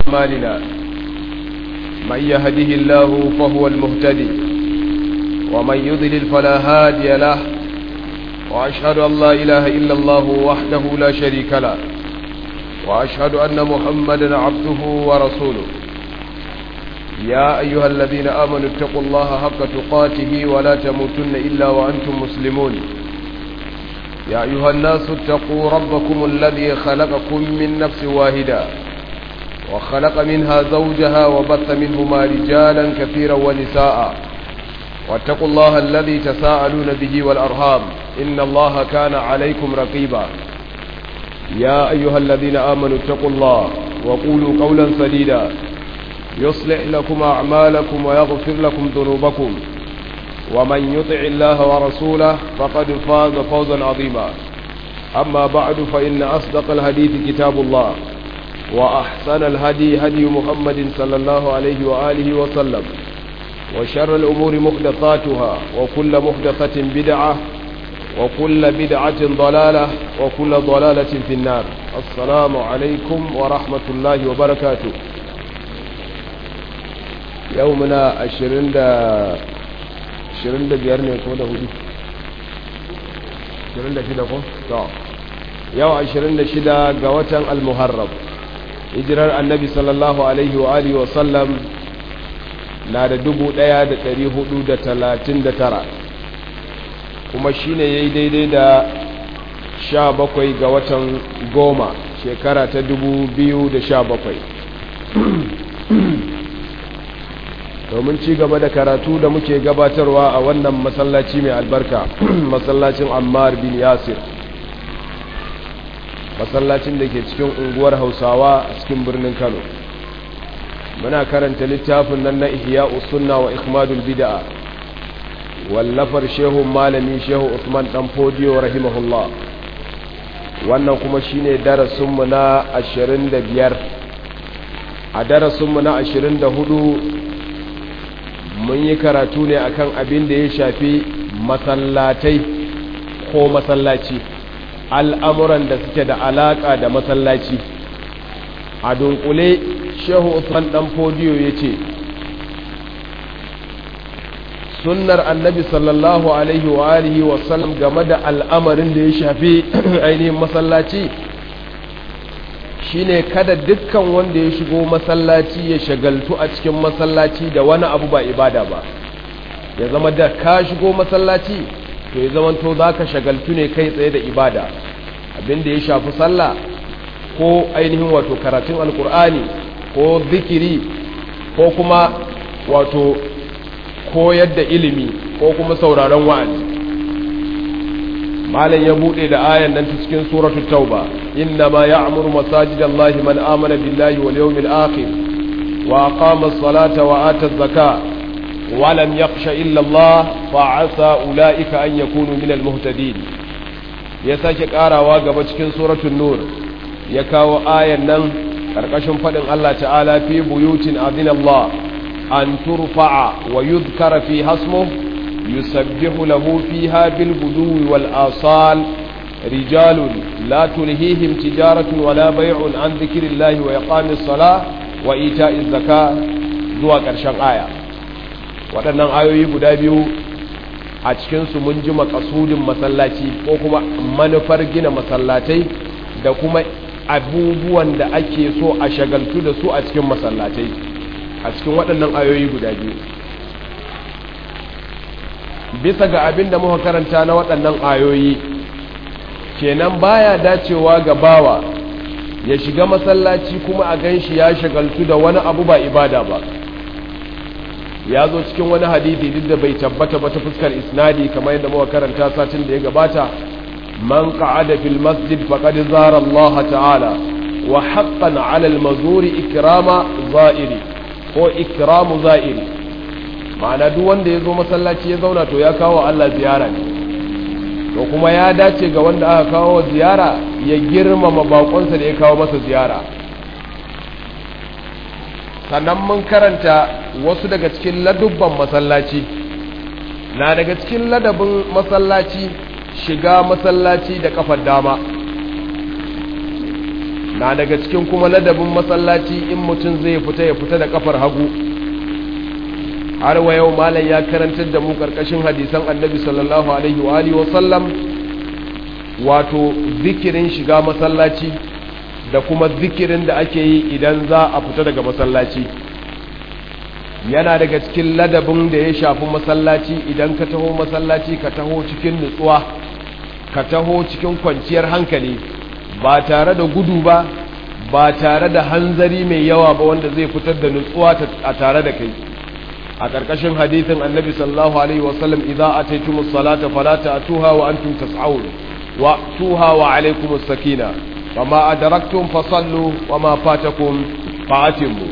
أعمالنا من يهده الله فهو المهتدي ومن يضلل فلا هادي له وأشهد أن لا إله إلا الله وحده لا شريك له وأشهد أن محمدا عبده ورسوله يا أيها الذين آمنوا اتقوا الله حق تقاته ولا تموتن إلا وأنتم مسلمون يا أيها الناس اتقوا ربكم الذي خلقكم من نفس واحدة وخلق منها زوجها وبث منهما رجالا كثيرا ونساء واتقوا الله الذي تساءلون به والأرهام إن الله كان عليكم رقيبا يا أيها الذين آمنوا اتقوا الله وقولوا قولا سديدا يصلح لكم أعمالكم ويغفر لكم ذنوبكم ومن يطع الله ورسوله فقد فاز فوزا عظيما أما بعد فإن أصدق الحديث كتاب الله وأحسن الهدي هدي محمد صلى الله عليه وآله وسلم وشر الأمور محدثاتها وكل محدثة بدعة وكل بدعة ضلالة وكل ضلالة في النار السلام عليكم ورحمة الله وبركاته يومنا عشرين دا عشرين دا بيارني كودا هدي عشرين دا شدا كو طبعا يوم عشرين دا شدا قوة المهرب hijirar annabi sallallahu alaihi wa alihi wa sallam na da dubu ɗaya da ɗari hudu da talatin da tara kuma shi ne ya yi daidai da sha bakwai ga watan goma shekara ta dubu biyu da sha bakwai domin ci gaba da karatu da muke gabatarwa a wannan masallaci mai albarka masallacin ammar bin yasir masallacin da ke cikin unguwar hausawa a cikin birnin kano muna karanta littafin nan na ihya sunna wa ikmadul bid'a wallafar shehu malami shehu usman dan fodiyo rahimahullah wannan kuma shine darasinmu na 25 a darasinmu na 24 mun yi karatu ne akan abin da ya shafi masallatai ko masallaci al'amuran da suke da alaƙa da masallaci a dunkule shehu usman ɗan fodiyo ya ce sunnar annabi sallallahu alaihi wa alihi wasallam game da al'amarin da ya shafi ainihin masallaci shine kada dukkan wanda ya shigo masallaci ya shagaltu a cikin masallaci da wani abu ba ibada ba ya zama da ka shigo masallaci to ya zama to za ka shagaltu ne kai tsaye da ibada abinda ya shafi sallah ko ainihin wato karatun alkur'ani ko zikiri ko kuma wato koyar da ilimi ko kuma sauraron wa'azi malam ya bude da ayan nan ta cikin suratul tauba inna ma ya'muru masajidallahi man amana billahi wal yawmil akhir wa aqama as-salata wa ata az-zakata wa lam yakhsha illa Allah fa asa ulaika an yakunu min al-muhtadin ya sake karawa gaba cikin suratul nur ya kawo ayan nan karkashin fadin Allah ta'ala fi buyutin adinallah an turfa'a wa yudhkara fi hasmuhu yusabbihu lahu fiha bil guduwi wal asal rijalun la tulhihim tijaratun wala bay'un an dhikrillahi wa iqamis salah wa ita'iz zakat zuwa karshen aya waɗannan ayoyi guda biyu a cikinsu mun ji makasudin masallaci ko kuma manufar gina masallatai da kuma abubuwan da ake so a shagaltu da su a cikin masallatai a cikin waɗannan ayoyi guda biyu bisa ga abin da muka karanta na waɗannan ayoyi kenan baya dacewa ga bawa ya shiga masallaci kuma a gan shi ya shagaltu da wani abu ba ibada ba ya zo cikin wani hadithi duk da bai tabbata ba ta fuskar isnadi kamar yadda muka karanta satin da ya gabata man qa'ada fil masjid faqad zara Allah ta'ala wa haqqan 'ala al-mazuri ikrama za'iri ko ikramu za'iri ma'ana duk wanda ya zo masallaci ya zauna to ya kawo Allah ziyara ne to kuma ya dace ga wanda aka kawo ziyara ya girmama bakonsa da ya kawo masa ziyara sannan mun karanta wasu daga cikin ladubban masallaci na daga cikin ladabin masallaci shiga masallaci da kafar dama na daga cikin kuma ladabin masallaci in mutum zai fita ya fita da kafar hagu har wa yau malam ya karantar da mu karkashin hadisan annabi sallallahu alaihi wa alihi wa sallam wato zikirin shiga masallaci da kuma zikirin da ake yi idan za a fita daga masallaci yana daga cikin ladabin da ya shafi masallaci idan ka taho masallaci ka taho cikin nutsuwa ka taho cikin kwanciyar hankali ba tare da gudu ba ba tare da hanzari mai yawa ba wanda zai fitar da nutsuwa a tare da kai a ƙarƙashin hadithin annabi sallallahu alaihi wasallam idza ataytumus salata fala ta'tuha wa antum tas'un wa tuha wa alaykumus sakina wama adraktum fasallu wama fatakum fa'atimu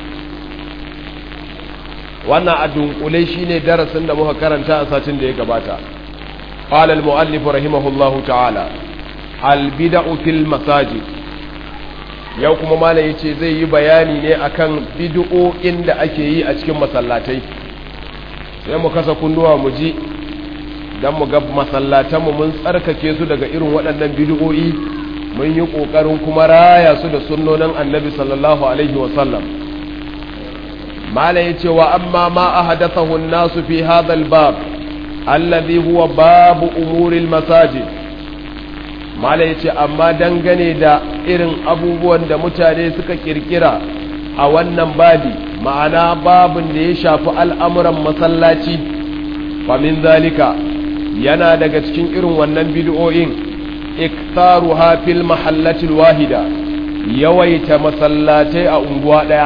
wannan a dunkule shine darasin da muka karanta a satin da ya gabata qala al-muallif rahimahullahu ta'ala al-bid'u fil masajid yau kuma malam yace zai yi bayani ne akan bid'o'in da ake yi a cikin masallatai sai mu kasa kunnuwa mu ji dan mu ga masallatan mu mun tsarkake su daga irin waɗannan bid'o'i mun yi kokarin kuma raya su da sunnonin annabi sallallahu alaihi wa sallam malam yace wa amma ma ahadathahu an-nasu fi hadha al-bab alladhi huwa babu umuri al-masajid malam yace amma dangane da irin abubuwan da mutane suka kirkira a wannan babi ma'ana babin da ya shafi al'amuran masallaci fa min zalika yana daga cikin irin wannan bid'o'in iktaruha fil mahallati wahida yawaita masallatai a unguwa daya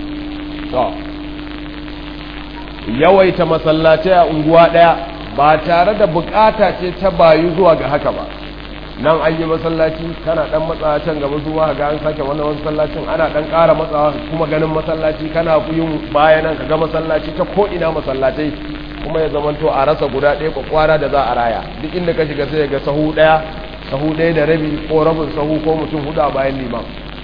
yawaita masallatai a unguwa ɗaya ba tare da bukata ce ta bayu zuwa ga haka ba nan an yi masallaci kana dan matsawa can gaba zuwa ga an sake wannan masallacin ana dan ƙara matsawa kuma ganin masallaci kana yin baya nan kaga masallaci ta ko ina masallatai kuma ya zamanto a rasa guda ɗaya kwakwara da za a raya duk inda ka shiga sai ga sahu ɗaya sahu ɗaya da rabi ko rabin sahu ko mutum hudu a bayan liman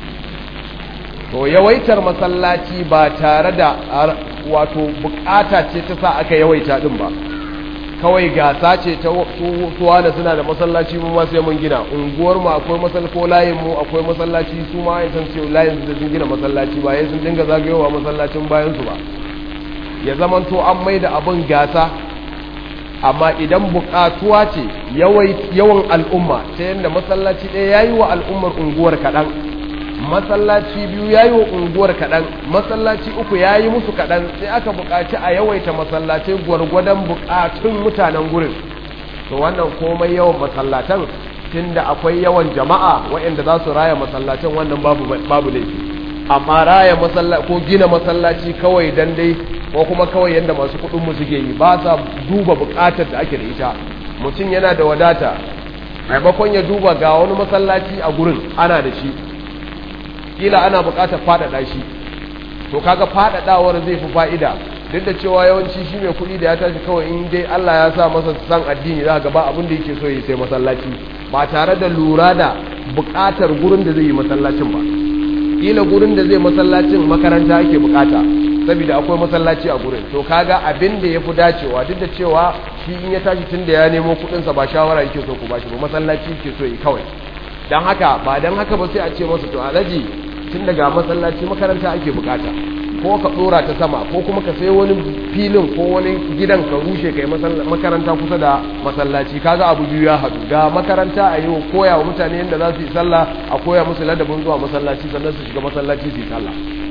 to yawaitar masallaci ba tare da wato bukata ce ta sa aka yawaita din ba kawai gasa ce ta suwa da suna da masallaci mu ma sai mun gina unguwar mu akwai masallaci ko layin mu akwai masallaci su ma ya san cewa layin su da sun gina masallaci ba yayin sun dinga zagayowa masallacin bayan su ba ya zaman to an mai da abin gasa amma idan bukatuwa ce yawan al'umma ta yadda masallaci ɗaya yayi wa al'ummar unguwar kaɗan masallaci biyu ya yi wa unguwar kaɗan masallaci uku ya yi musu kaɗan sai aka buƙaci a yawaita masallacai gwargwadon buƙatun mutanen gurin to wannan komai yawan masallatan tunda akwai yawan jama'a waɗanda za su raya masallacin wannan babu babu laifi amma raya masallaci ko gina masallaci kawai dan dai ko kuma kawai yanda masu kuɗin mu suke yi ba sa duba buƙatar da ake da ita mutum yana da wadata maimakon ya duba ga wani masallaci a gurin ana da shi kila ana buƙatar faɗaɗa shi to kaga faɗaɗawar zai fi fa'ida duk da cewa yawanci shi mai kuɗi da ya tashi kawai in dai Allah ya sa masa san addini za ga ba abin da yake so ya sai masallaci ba tare da lura da buƙatar gurin da zai yi masallacin ba kila gurin da zai masallacin makaranta ake buƙata saboda akwai masallaci a gurin to kaga abin da ya fi dacewa duk da cewa shi in ya tashi tun da ya nemo kuɗinsa ba shawara yake so ku bashi ba masallaci yake so yi kawai don haka ba don haka ba sai a ce masa to alaji tun daga masallaci makaranta ake bukata ko ka dora ta sama ko kuma ka sai wani filin ko wani gidan ka rushe kai makaranta kusa da masallaci kaga abu biyu ya haɗu ga makaranta a yi koya wa mutane yadda za su yi sallah a koya musu ladabin zuwa masallaci sannan su shiga masallaci su yi sallah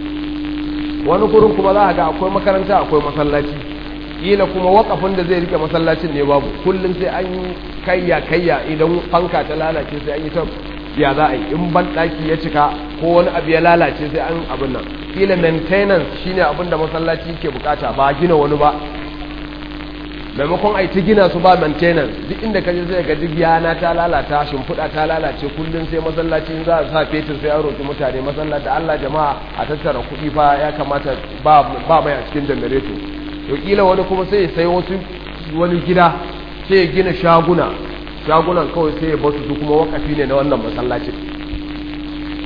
wani kurin kuma za a ga akwai makaranta akwai masallaci kila kuma wakafin da zai rike masallacin ne babu kullum sai an yi kayya kayya idan fanka ta lalace sai an yi ta ya za a yi in ban daki ya cika ko wani abu ya lalace sai an abin nan kila maintenance shine abin da masallaci ke bukata ba gina wani ba maimakon ai ta gina su ba maintenance duk inda ka je sai ga duk yana ta lalata shimfiɗa ta lalace kullum sai masallaci za a sa fetur sai an roki mutane masallaci Allah jama'a a tattara kuɗi fa ya kamata ba ba mai a cikin janareto to kila wani kuma sai ya sai wasu wani gida sai ya gina shaguna shagunan kawai sai ya basu su kuma wakafi ne na wannan masallacin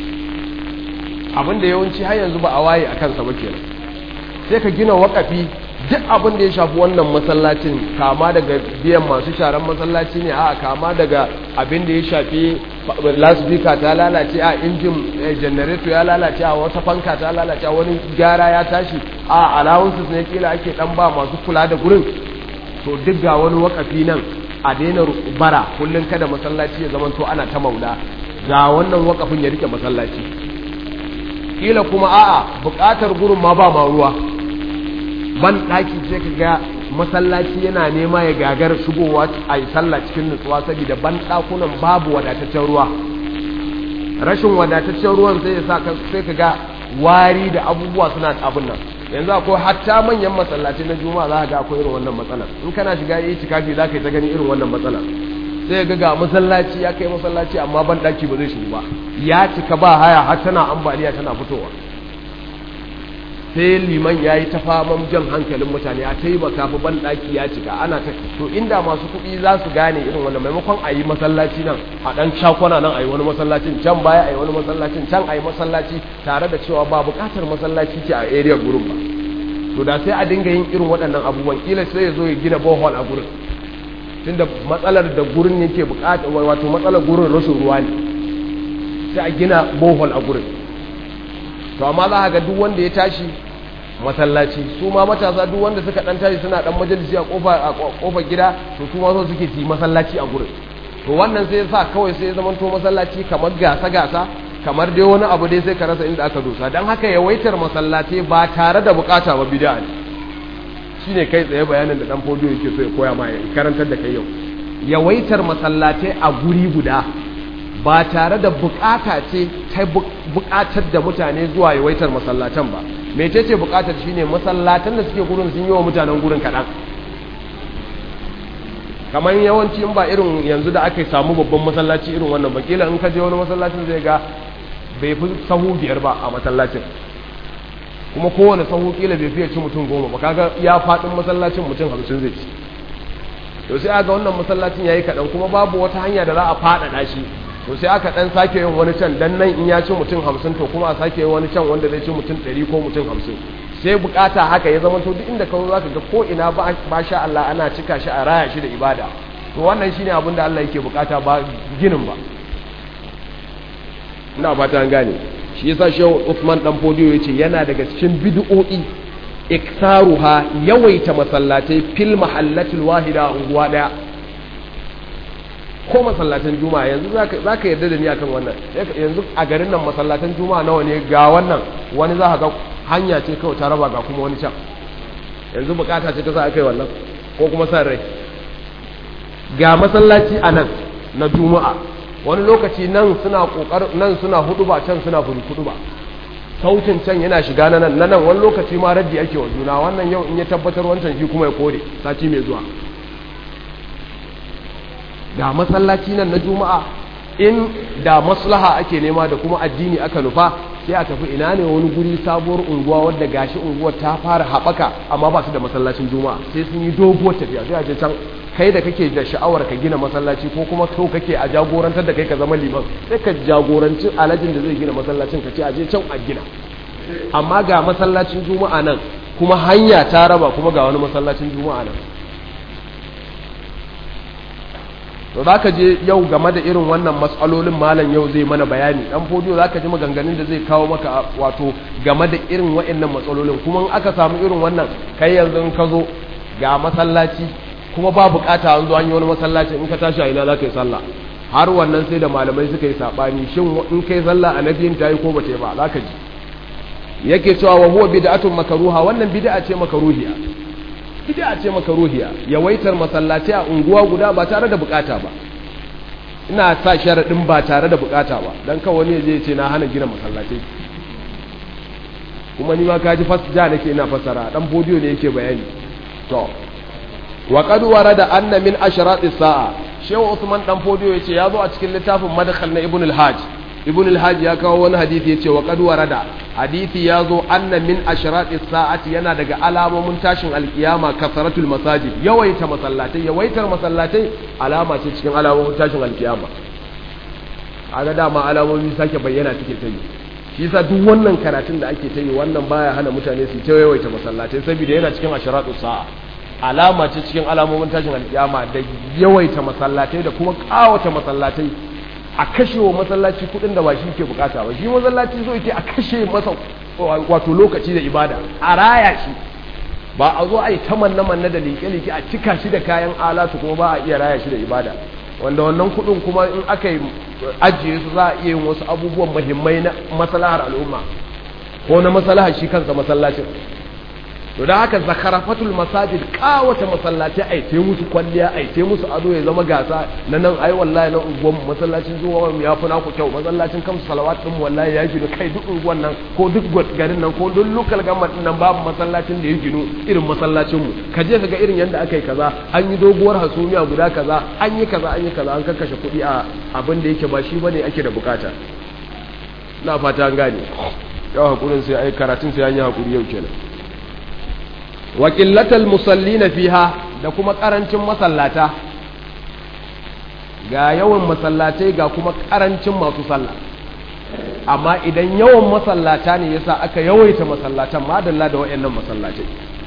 abinda yawanci har yanzu ba a waye a kansa ba kenan sai ka gina wakafi duk abin da ya shafi wannan masallacin kama daga biyan masu sharan masallaci ne a kama daga abin da ya shafi lasbika ta lalace a injin janareto ya lalace a wata fanka ta lalace a wani gyara ya tashi a allowances ne kila ake dan ba masu kula da gurin to duk ga wani wakafi nan a daina bara kullum kada masallaci ya zamanto ana ta maula ga wannan wakafin ya rike masallaci kila kuma a'a bukatar gurin ma ba ma ruwa ban daki sai ka ga masallaci yana nema ya gagar shigowa a yi sallah cikin nutsuwa saboda ban dakunan babu wadataccen ruwa rashin wadataccen ruwan sai ya sa sai ka ga wari da abubuwa suna abin nan yanzu akwai hatta manyan masallaci na juma'a za ka ga akwai irin wannan matsalar in kana shiga yi tikafi za ka yi ta gani irin wannan matsalar sai ga ga masallaci ya kai masallaci amma ban daki ba zai shigo ba ya cika ba haya har tana ambaliya tana fitowa sai liman ya yi ta faman jan hankalin mutane a taimaka fa ban daki ya cika ana ta to inda masu kuɗi za su gane irin wannan maimakon a yi masallaci nan a ɗan shakwana nan a yi wani masallacin can baya a yi wani masallacin can a yi masallaci tare da cewa ba buƙatar masallaci ce a area gurin ba to da sai a dinga yin irin waɗannan abubuwan kila sai ya zo ya gina bohol a gurin tunda matsalar da gurin yake buƙata wato matsalar gurin rashin ruwa ne sai a gina bohol a gurin to amma za ga duk wanda ya tashi masallaci su ma matasa duk wanda suka dan tashi suna dan majalisi a kofa a kofar gida to su ma so suke ci masallaci a gurin to wannan sai yasa kawai sai ya zama to masallaci kamar gasa gasa kamar dai wani abu dai sai ka rasa inda aka dosa dan haka yawaitar masallaci ba tare da bukata ba bid'a ne shine kai tsaye bayanin da dan fodiyo yake so ya koya ma ya karantar da kai yau yawaitar masallatai a guri guda ba tare da bukata ce ta bukatar da mutane zuwa yawaitar masallatan ba mece ce bukatar shine masallatan da suke gurin sun yi wa mutanen gurin kaɗan kamar yawanci in ba irin yanzu da aka samu babban masallaci irin wannan bakila in ka je wani masallacin zai ga bai fi sahu biyar ba a masallacin kuma kowane sahu kila bai fiye ci mutum goma ba kaga ya faɗin masallacin mutum hamsin zai ci to sai aga wannan masallacin yayi kaɗan kuma babu wata hanya da za a faɗaɗa shi to sai aka dan sake yin wani can dan nan in ya ci mutum hamsin to kuma a sake yin wani can wanda zai ci mutum ɗari ko mutum hamsin sai bukata haka ya zama to duk inda kawo zaka ga ko ina ba sha Allah ana cika shi a raya shi da ibada to wannan shine abin da Allah yake bukata ba ginin ba ina fata an gane shi yasa Shehu Uthman dan Fodiyo yace yana daga cikin bid'o'i iktaruha yawaita masallatai fil mahallatil wahida unguwa daya ko masallatan juma'a yanzu za ka yarda da ni akan wannan yanzu a garin nan masallatan juma'a nawa ne ga wannan wani za ka ga hanya ce kawai ta raba ga kuma wani can yanzu bukata ce ta sa aka yi wannan ko kuma san rai ga masallaci a nan na juma'a wani lokaci nan suna kokar nan suna hudu ba can suna hudu ba sautin can yana shiga na nan na nan wani lokaci ma raddi ake wa juna wannan yau in ya tabbatar wancan shi kuma ya kore sati mai zuwa da masallaci nan na juma'a in da maslaha ake nema da kuma addini aka nufa sai a tafi ina ne wani guri sabuwar unguwa wadda gashi unguwar ta fara haɓaka amma ba su da masallacin juma'a sai sun yi doguwar tafiya sai a je can kai da kake da sha'awar ka gina masallaci ko kuma so kake a jagorantar da kai ka zama liman sai ka jagoranci alajin da zai gina masallacin ka ce a je can a gina amma ga masallacin juma'a nan kuma hanya ta raba kuma ga wani masallacin juma'a nan to za ka je yau game da irin wannan matsalolin malam yau zai mana bayani dan fodiyo za ka ji maganganun da zai kawo maka wato game da irin waɗannan matsalolin kuma in aka samu irin wannan kai yanzu in ka zo ga masallaci kuma ba bukata an zo an yi wani masallaci in ka tashi a ina za ka yi sallah har wannan sai da malamai suka yi saɓani shin in kai sallah a nabiyin ta yi ko ba ta yi ba za ka ji yake cewa wa huwa bid'atun makaruha wannan bid'a ce makaruhiya bid'a ce makaruhiya yawaitar masallaci a unguwa guda ba tare da bukata ba ina sa sharadin ba tare da bukata ba dan kawai wani zai ce na hana gina masallaci kuma ni ma kaji fasja nake ina fasara dan bodiyo ne yake bayani to wa qad warada anna min ashratis sa'a shehu usman dan bodiyo yace ya zo a cikin littafin madkhal na ibn al-hajj ibn al-hajj ya kawo wani hadisi yace wa qad warada hadisi ya zo anna min ashratis sa'ati yana daga alamomin tashin alkiyama kasaratul masajid yawaita masallatai yawaitar masallatai alama ce cikin alamomin tashin alkiyama kaga dama alamomi sake bayyana take ta yi shi yasa duk wannan karatun da ake ta yi wannan baya hana mutane su ta yawaita masallatai saboda yana cikin asharatu sa'a alama ce cikin alamomin tashin alkiyama da yawaita masallatai da kuma kawata masallatai a kashe wa masallaci kudin da ba shi ke bukata ba shi masallaci so yake a kashe masa wato lokaci da ibada a raya shi ba a zo a yi ta manna manna da liƙe-liƙe a cika shi da kayan alatu kuma ba a iya raya shi da ibada wanda wannan kudin kuma in aka yi ajiye su za a iya yin wasu abubuwan muhimmai na maslahar al'umma ko na maslahar shi kansa masallacin to da haka zakarafatul masajid kawata masallatai ai te musu kwalliya ai te musu ado ya zama gasa na nan ai wallahi na unguwan masallacin zuwa ya fi naku kyau masallacin kamsu salawat din wallahi ya ginu kai duk unguwan nan ko duk garin nan ko duk local government din nan babu masallacin da ya ginu irin masallacin mu ka je ka ga irin yanda aka yi kaza an yi doguwar hasumiya guda kaza an yi kaza an yi kaza an kakkashe kuɗi a abin da yake ba shi bane ake da bukata na fata an gane yau hakurin sai ai karatun sai an yi hakuri yau kenan wa ƙillatal musalli na fiha da kuma ƙarancin masallata ga yawan masallatai ga kuma ƙarancin masu sallah amma idan yawan masallata ne yasa aka yawaita masallatan madalla da waɗannan masallatai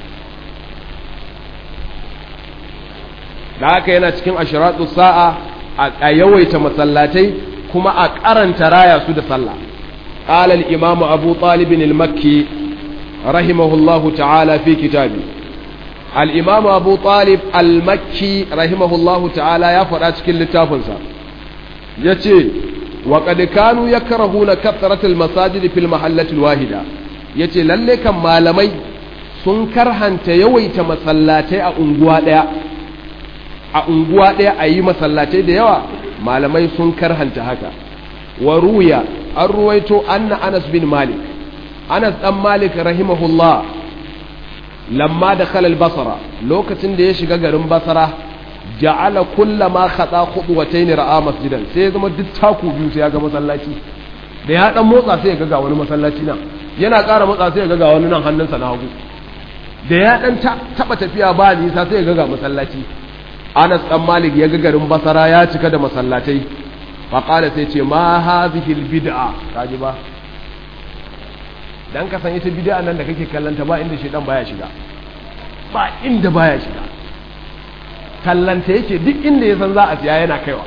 da haka yana cikin ashiratu sa'a a yawaita masallatai kuma a karanta raya su da sallah qala al-imam abu talib al-makki rahimahullahu ta'ala fi kitabi al-imam abu talib al-makki rahimahullahu ta'ala ya faɗa cikin littafinsa yace wa qad kanu yakrahuna kathrat al-masajid fil mahallati al-wahida yace lalle kan malamai sun karhanta yawaita masallatai a unguwa daya a unguwa ɗaya a yi masallatai da yawa malamai sun karhanta haka wa ruya an ruwaito anna anas bin malik anas dan malik rahimahullah lamma da khalal basara lokacin da ya shiga garin basara ja'ala kullama khata khudwatayn ra'a masjidan sai ya zama duk taku biyu sai ya ga masallaci da ya dan motsa sai ya ga wani masallaci nan yana ƙara motsa sai ya ga wani nan hannunsa na hagu da ya dan taba tafiya ba nisa sai ya ga masallaci Anas ɗan Malik ya ga garin Basara ya cika da masallatai faƙala sai ce ma hazihi bid'a kaji ba dan ka san ita bid'a nan da kake kallanta ba inda shedan baya shiga ba inda baya shiga kallanta yake duk inda ya san za a siya yana kaiwa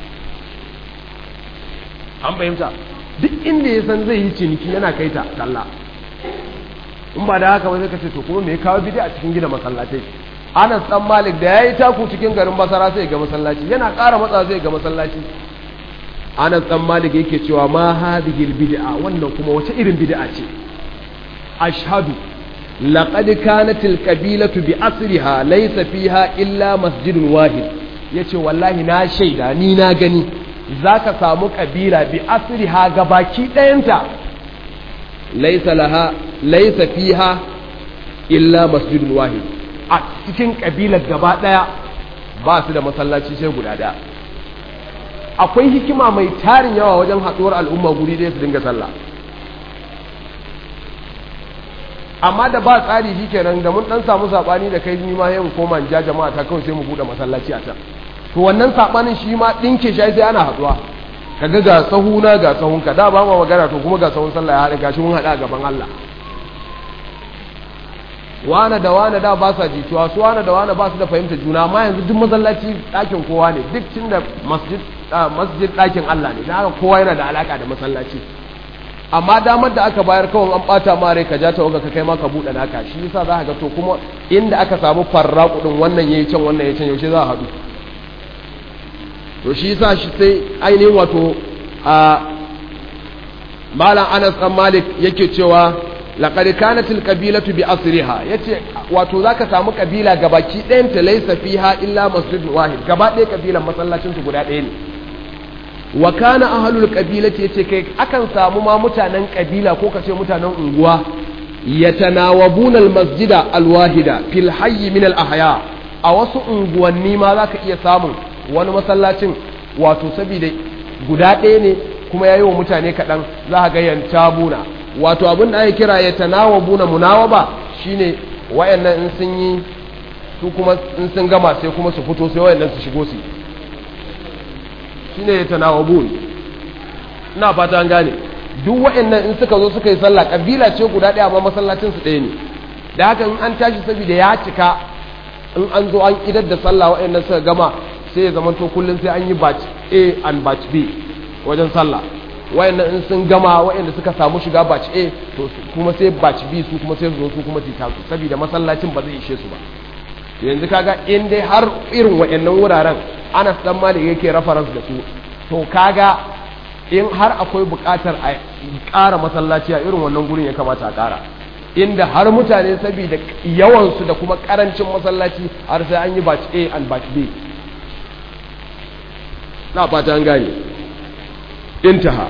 an fahimta duk inda ya san zai yi ciniki yana kai ta kalla in ba da haka ba zai kace to kuma me kawo bid'a cikin gida masallatai Anas dan Malik da yayi taku cikin garin Basra sai ga masallaci yana ƙara matsa sai ga masallaci Anas dan Malik yake cewa ma hadhihi bid'a wannan kuma wace irin bid'a ce ashhadu laqad kanat alqabilatu bi asriha laysa fiha illa masjidun wahid yace wallahi na shaida ni na gani zaka samu kabila bi asriha gabaki ɗayanta laysa laha laysa fiha illa masjidun wahid a cikin ƙabilar gaba ɗaya ba su da masallaci sai guda ɗaya akwai hikima mai tarin yawa wajen haɗuwar al'umma guri ɗaya su dinga sallah amma da ba tsari shi kenan da mun ɗan samu saɓani da kai ni ma yin koma ja jama'a ta kawai sai mu buɗe masallaci a can to wannan saɓanin shi ma ɗinke shi sai ana haɗuwa kaga ga sahuna ga sahunka da ba ma magana to kuma ga sahun sallah ya haɗa gashi mun haɗa a gaban Allah wane da wane da ba sa jituwa su wane da wane ba su da fahimta juna amma yanzu duk masallaci ɗakin kowa ne duk tun da masjid masjid ɗakin Allah ne da haka kowa yana da alaka da masallaci amma damar da aka bayar kawai an bata ma rai ka ja ta ka kai ma ka buɗe naka shi yasa za ka ga to kuma inda aka samu farra kudin wannan yayi can wannan yayi can yaushe za a haɗu to shi yasa shi sai ainihin wato a malam Anas dan Malik yake cewa laqad kanat alqabilatu bi asriha yace wato zaka samu kabila gabaki ɗayan ta laysa fiha illa masjid wahid gaba ɗaya kabilan masallacin su guda ɗaya ne wa kana ahlul qabilati yace kai akan samu ma mutanen kabila ko kace mutanen unguwa yatanawabuna almasjida alwahida fil hayy min alahya a wasu unguwanni ma zaka iya samun wani masallacin wato saboda guda ɗaya ne kuma yayi wa mutane kaɗan za ka ga yantabuna wato abin da ake kira ya tanawa buna munawaba shine wayannan in sun yi su kuma in sun gama sai kuma su fito sai wayannan su shigo su shine ya tanawa bun ina fata an gane duk waɗannan in suka zo suka yi sallah kabila ce guda ɗaya amma masallacin su ɗaya ne da haka in an tashi saboda ya cika in an zo an idar da sallah waɗannan suka gama sai ya zama to kullum sai an yi batch A and batch B wajen sallah wayannan in sun gama wayanda suka samu shiga batch A to kuma sai batch B su kuma sai su zo su kuma su tasu saboda masallacin ba zai ishe su ba yanzu kaga in dai har irin wayannan wuraren Anas dan Malik yake reference da su to kaga in har akwai buƙatar a ƙara masallaci a irin wannan gurin ya kamata a ƙara inda har mutane saboda yawansu da kuma ƙarancin masallaci har sai an yi batch A and batch B na fata an gane انتهى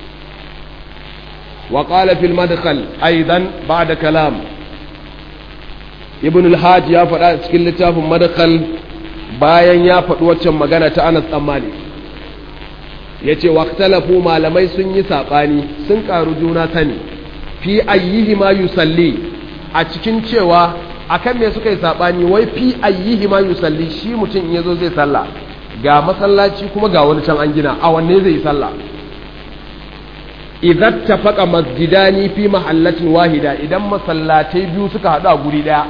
وقال في المدخل أيضا بعد كلام ابن الحاج يا فدا cikin littafin madkhal bayan ya faɗi waccan magana ta Anas dan Malik yace waqtalafu malamai sun yi sabani sun karu juna sani fi ayyihi ma yusalli a cikin cewa akan me suka yi sabani wai fi ayyihi ma yusalli shi mutum in yazo zai sallah ga masallaci kuma ga wani can an gina a wanne zai yi sallah idan tafaka masjidani fi mahallatin wahida idan masallatai biyu suka haɗu a guri ɗaya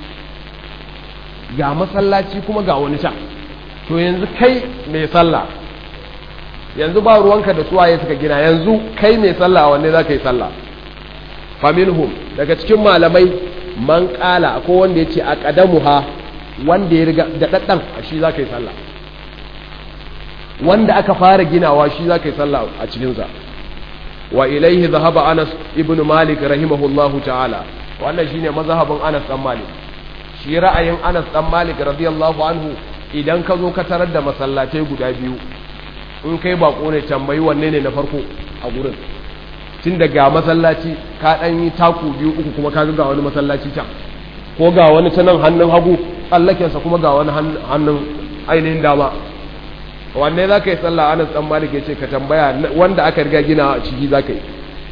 ga masallaci kuma ga wani can to yanzu kai mai sallah yanzu ba ruwanka da suwaye suka gina yanzu kai mai sallah wanne za ka yi sallah faminhum daga cikin malamai man ƙala ko wanda ya ce a ƙadamuha wanda ya riga da ɗaɗɗan a shi za ka yi sallah wanda aka fara ginawa shi za ka yi sallah a cikinsa wa ilaihi zahaba Anas ibn Malik rahimahullahu ta'ala wannan shine mazhabin Anas dan Malik shi ra'ayin Anas dan Malik radiyallahu anhu idan ka zo ka tarar da masallatai guda biyu in kai bako ne tambayi wanne ne na farko a gurin tun daga masallaci ka dan yi taku biyu uku kuma ka ga wani masallaci can ko ga wani ta nan hannun hagu tsallakensa kuma ga wani hannun ainihin dama wanne za ka yi sallah anas dan malik ya ce ka tambaya wanda aka riga gina a ciki za ka yi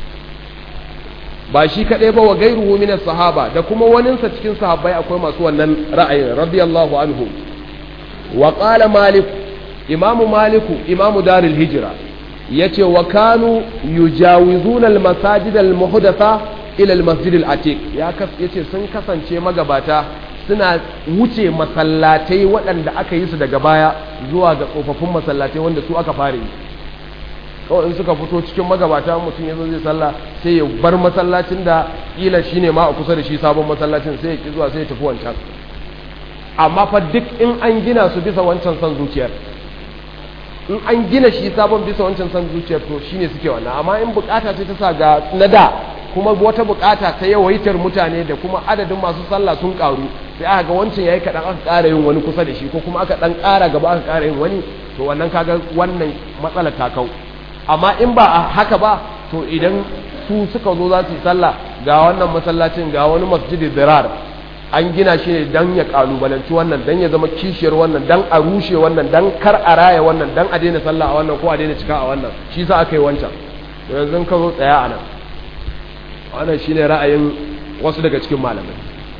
ba shi kaɗai ba wa gairuhu min sahaba da kuma waninsa cikin sahabbai akwai masu wannan ra'ayin radiyallahu anhu wa qala malik imamu maliku imamu darul hijra yace wa kanu yujawizuna al masajid al muhdatha ila al masjid al atiq ya yace sun kasance magabata suna wuce masallatai waɗanda aka yi su daga baya zuwa ga tsofaffin masallatai wanda su aka fara yi kawai in suka fito cikin magabata mutum ya zo zai sallah sai ya bar masallacin da kila shi ne ma a kusa da shi sabon masallacin sai ya ki zuwa sai ya tafi wancan amma fa duk in an gina su bisa wancan son zuciyar in an gina shi sabon bisa wancan son zuciyar to shine suke wannan amma in bukata ce ta sa ga na da kuma wata bukata ta yawaitar mutane da kuma adadin masu sallah sun karu sai aka ga wancan yayi kadan aka ƙara yin wani kusa da shi ko kuma aka dan ƙara gaba aka ƙara yin wani to wannan kaga wannan matsalar ta kau amma in ba a haka ba to idan su suka zo za su yi sallah ga wannan masallacin ga wani masjidi dirar an gina shi ne dan ya kalubalanci wannan dan ya zama kishiyar wannan dan a rushe wannan dan kar a raya wannan dan a daina sallah a wannan ko a daina cika a wannan shi sa aka yi wancan to yanzu ka zo tsaya a nan wannan shine ra'ayin wasu daga cikin malamai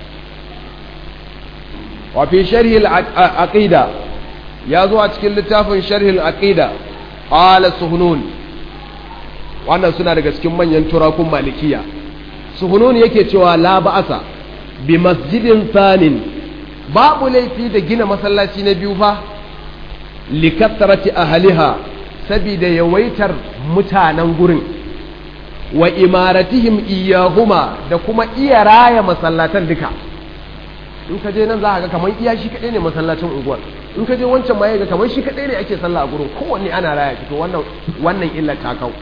wa fi sharhi al-aqida ya zo a cikin littafin sharhi al-aqida qala suhunun wannan suna daga cikin manyan turakun malikiya suhunun yake cewa la ba'asa bi masjidin thanin babu laifi da gina masallaci na biyu fa likattarati ahliha sabida yawaitar mutanen gurin wa imaratihim iyahuma da kuma iya raya masallatan duka in ka je nan za ka ga kamar iya shi kaɗai ne masallacin unguwar in ka je wancan ma ga kamar shi kaɗai ne ake sallah a gurin kowanne ana raya to wannan wannan illa ta kau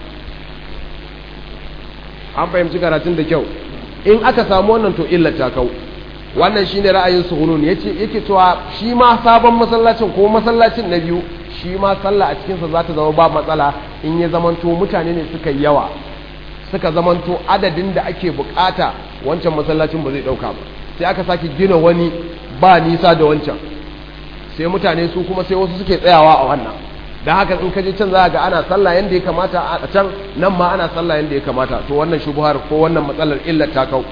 an fahimci karatun da kyau in aka samu wannan to illa ta kau wannan shine ra'ayin suhunun yace yake cewa shi ma sabon masallacin ko masallacin na biyu shi ma sallah a cikinsa za ta zama ba matsala in ya zamanto mutane ne suka yawa suka zamanto adadin da ake bukata wancan masallacin ba zai dauka ba sai aka sake gina wani ba nisa da wancan sai mutane su kuma sai wasu suke tsayawa a wannan da haka in ka je can za ga ana sallah yanda ya kamata a can nan ma ana sallah yanda ya kamata to wannan shubuhar ko wannan matsalar illar ta kau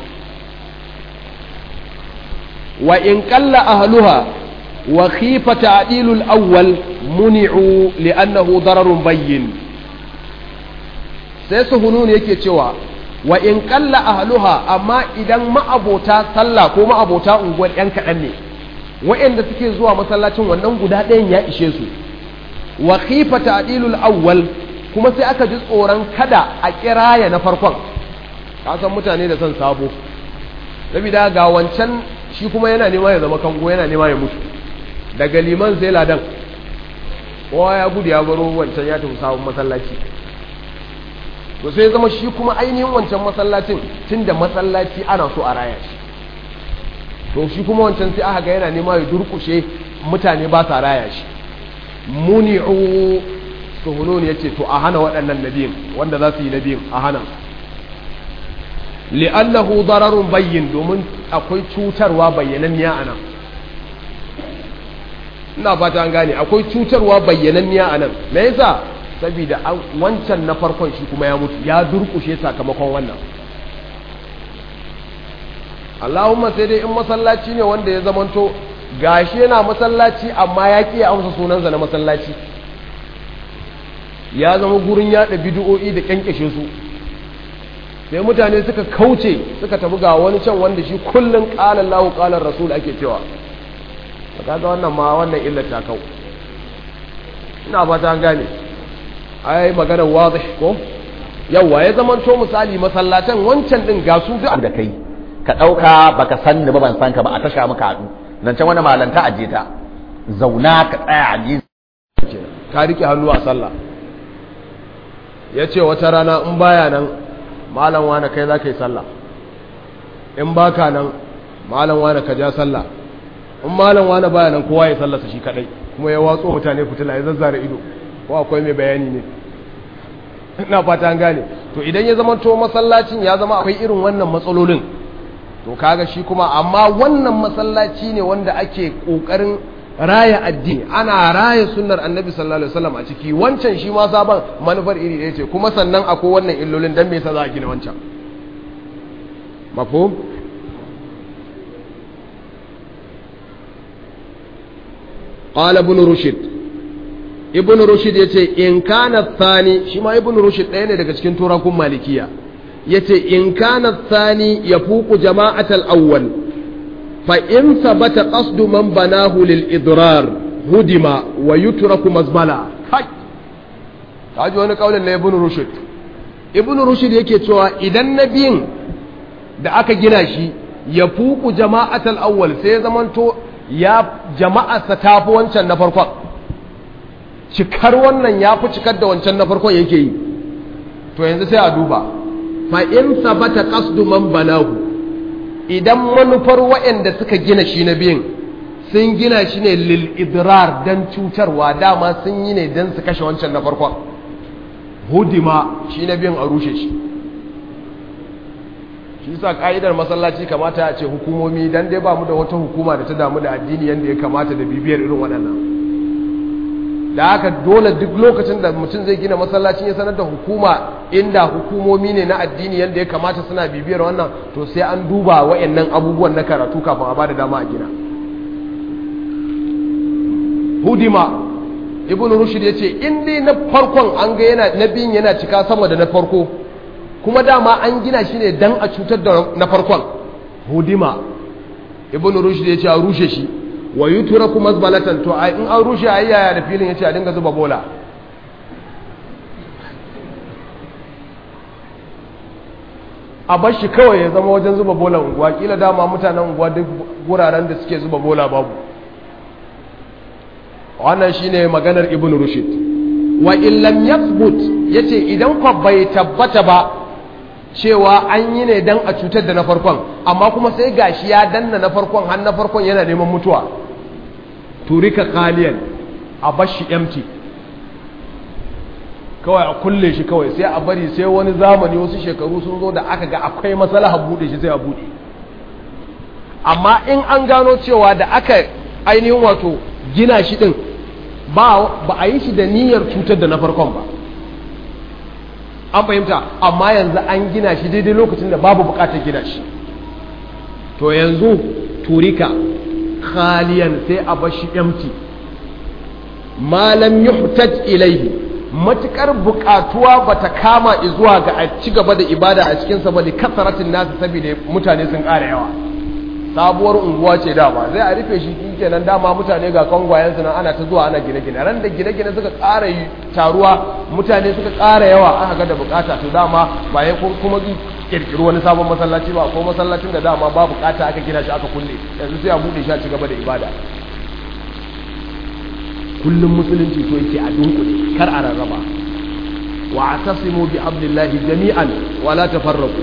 wa in qalla ahluha wa khifa ta'dilul awwal muni'u li'annahu dararun bayyin sai suhunun yake cewa wa in qalla ahluha amma idan ma'abota sallah ko ma'abota unguwar yan kaɗan ne wa'anda suke zuwa masallacin wannan guda ɗayan ya ishe su wa khifa ta'dilul awwal kuma sai aka ji tsoron kada a kiraya na farkon ka san mutane da son sabo saboda ga wancan shi kuma yana nema ya zama kango yana nema ya mutu daga liman sai ladan kowa ya gudu ya baro wancan ya tafi sabon masallaci to sai zama shi kuma ainihin wancan masallacin tunda masallaci ana so a raya shi to shi kuma wancan sai aka ga yana nema ya durkushe mutane ba sa raya shi muni'u suhunun ya ce to a hana waɗannan nabiyin wanda za su yi nabiyin a hana li'annahu dararun bayyin domin akwai cutarwa bayyananniya a nan ina fata an gane akwai cutarwa bayyananniya a nan me yasa saboda wancan na farkon shi kuma ya mutu ya durkushe sakamakon wannan Allahumma sai dai in masallaci ne wanda ya zamanto gashi yana masallaci amma ya ƙi amsa sunansa na masallaci ya zama gurin yaɗa bidiyo'i da ƙyanƙyashe su sai mutane suka kauce suka tafi ga wani can wanda shi kullum ƙalar lahu ƙalar rasul ake cewa ta kaga wannan ma wannan illar ta kau ina ba ta gane ai maganar wazih ko yawa ya zama to misali masallatan wancan din ga su duk da kai ka ɗauka baka san ni ba ban san ka ba a tasha muka haɗu nan can wani malanta a ta zauna ka tsaya a ji ka rike hannu a sallah ya ce wata rana in baya nan malam wane kai za ka yi sallah in baka nan malam wane ka ja sallah in malam wane baya nan kowa ya sallasa shi kadai kuma ya watso mutane fitila ya zazzara ido ko akwai mai bayani ne ina fata an gane to idan ya zama to masallacin ya zama akwai irin wannan matsalolin to kaga shi kuma amma wannan masallaci ne wanda ake kokarin raya addini ana raya sunnar annabi sallallahu alaihi wasallam a ciki wancan shi ma sabon manufar iri ɗaya ce kuma sannan akwai wannan illolin dan me yasa za a gina wancan mafhum qala ibn rushd ibn rushd yace in kana thani shi ma ibn rushd ɗaya ne daga cikin turakun malikiya yace in kana thani yafuqu jama'atal awwal فإن ثبت قصد من بناه للإضرار هدم ويترك مزبلة هاي kaji wani kaulin na ibn rushd ibn rushd yake cewa idan nabiyin da aka gina shi ya fuku jama'atul awwal sai ya zamanto ya jama'arsa ta fi wancan na farkon cikar wannan ya fi cikar da wancan na farkon yake yi to yanzu sai a duba fa in sabata qasdu man banahu idan manufar waɗanda suka gina shi na biyun sun gina shi ne lil idrar dan cutarwa dama sun yi ne dan su kashe wancan na farkon hudima shi na biyun a rushe shi shi sa ka'idar masallaci kamata a ce hukumomi dan dai ba mu da wata hukuma da ta damu da addini yadda ya kamata da bibiyar irin waɗannan da haka dole duk lokacin da mutum zai gina masallacin ya sanar da hukuma inda hukumomi ne na addini yadda ya kamata suna bibiyar wannan to sai an duba wa'annan abubuwan na karatu kafin a bada dama a gina hudima ibn rushd ya ce in dai na farkon an ga yana na biyun yana cika sama da na farko kuma dama an gina shi ne dan a cutar da na farkon hudima ibn rushd ya ce a rushe shi wa yutraku mazbalatan to in an rushe ayi yaya da filin yace a dinga zuba bola a bar shi kawai ya zama wajen zuba bola unguwa kila dama mutanen unguwa duk guraren da suke zuba bola babu wannan shine maganar ibn rushd wa in lam yathbut yace idan ko bai tabbata ba cewa an yi ne dan a cutar da na farkon amma kuma sai gashi ya danna na farkon har na farkon yana neman mutuwa turika kaliyan a bashi empty kawai a kulle shi kawai sai a bari sai wani zamani wasu shekaru sun zo da aka ga akwai matsala bude shi sai a bude amma in an gano cewa da aka ainihin wato gina shi din ba a yi shi da niyyar cutar da na farkon ba an fahimta amma yanzu an gina shi daidai lokacin da babu bukatar gina shi to yanzu turika khaliyan sai a bashi empty malam yuhtaj ilaihi matukar bukatuwa bata kama zuwa ga a ci gaba da ibada a cikin sa bane kasaratin nasu saboda mutane sun ƙara yawa sabuwar unguwa ce dama zai a rufe shi kenan dama mutane ga kangwayen su nan ana ta zuwa ana gine-gine ran da gine-gine suka ƙara yi taruwa mutane suka ƙara yawa aka ga da bukata to dama ba ya kuma kirkiri wani sabon masallaci ba ko masallacin da dama ba bukata aka gina shi aka kulle yanzu sai a bude shi a ci gaba da ibada kullum musulunci so yake a dunkule kar a rarraba wa atasimu bi hablillahi jami'an wa la tafarraqu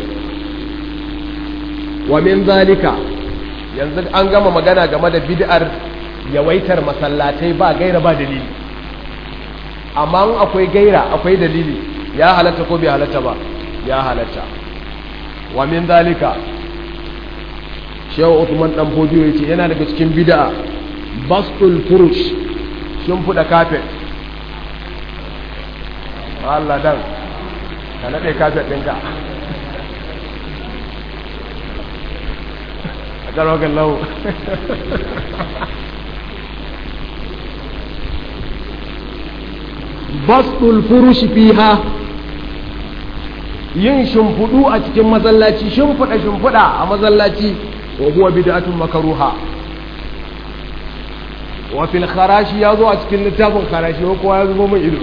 wa min zalika yanzu an gama magana game da bid'ar yawaitar masallatai ba gaira ba dalili amma in akwai gaira akwai dalili ya halatta ko bai halatta ba ya halatta wa min zalika shehu Uthman dan Fodiyo yace yana daga cikin bid'a bastul furush shin fuda kafet Allah dan ka nade kafet ɗinka a karogan lau bastul furush fiha yin shimfudu a cikin masallaci shimfuda shimfuda a masallaci wa huwa bid'atun makruha wa fil kharashi yazo a cikin littafin kharashi ko kowa ya zubo mai ido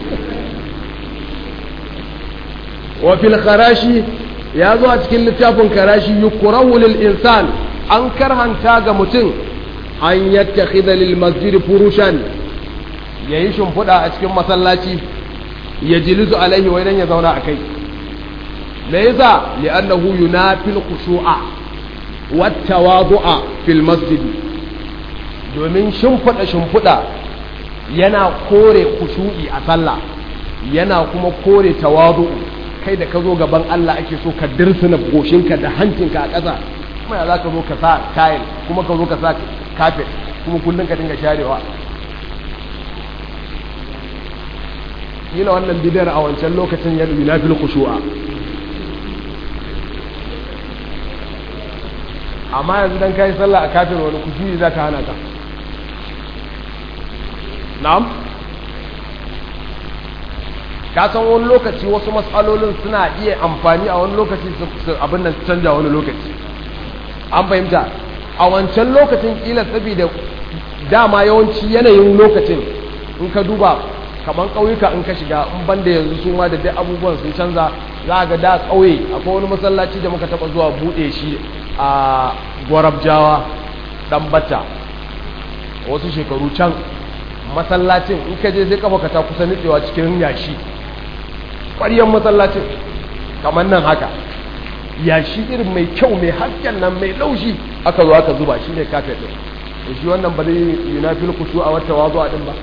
wa fil kharashi yazo a cikin littafin kharashi yukrahu lil insan an karhanta ga mutum an yattakhidha lil masjid furushan yayi shimfuda a cikin masallaci ya jilisu alaihi wa idan ya zauna a kai me yasa li'annahu yunafil khushu'a wat tawadu'a fil masjid domin shimfida shimfida yana kore khushu'i a sallah yana kuma kore tawadu kai da ka zo gaban Allah ake so ka dirsina goshinka da hancinka a ƙasa kuma ya za ka zo ka sa tayil kuma ka zo ka sa kafet kuma kullum ka dinga sharewa kila wannan bidiyar a wancan lokacin ya yunafil khushu'a amma yanzu dan kai sallah a kafin wani kusuri za ka hana ka na'am ka san wani lokaci wasu matsalolin suna iya amfani a wani lokaci su abin nan canja wani lokaci an fahimta a wancan lokacin kila saboda dama yawanci yanayin lokacin in ka duba kamar ƙauyuka in ka shiga in banda yanzu su ma da dai abubuwan sun canza za ga da ƙauye akwai wani masallaci da muka taɓa zuwa buɗe shi a gwarabjawa ɗan bata wasu shekaru can masallacin in ka je sai kafa ka ta kusa nutsewa cikin yashi ƙwaryen masallacin kamar nan haka yashi irin mai kyau mai hasken nan mai laushi aka zo aka zuba shi ne kafet ɗin da shi wannan ba zai yi na filkushu a wata wazo a ɗin ba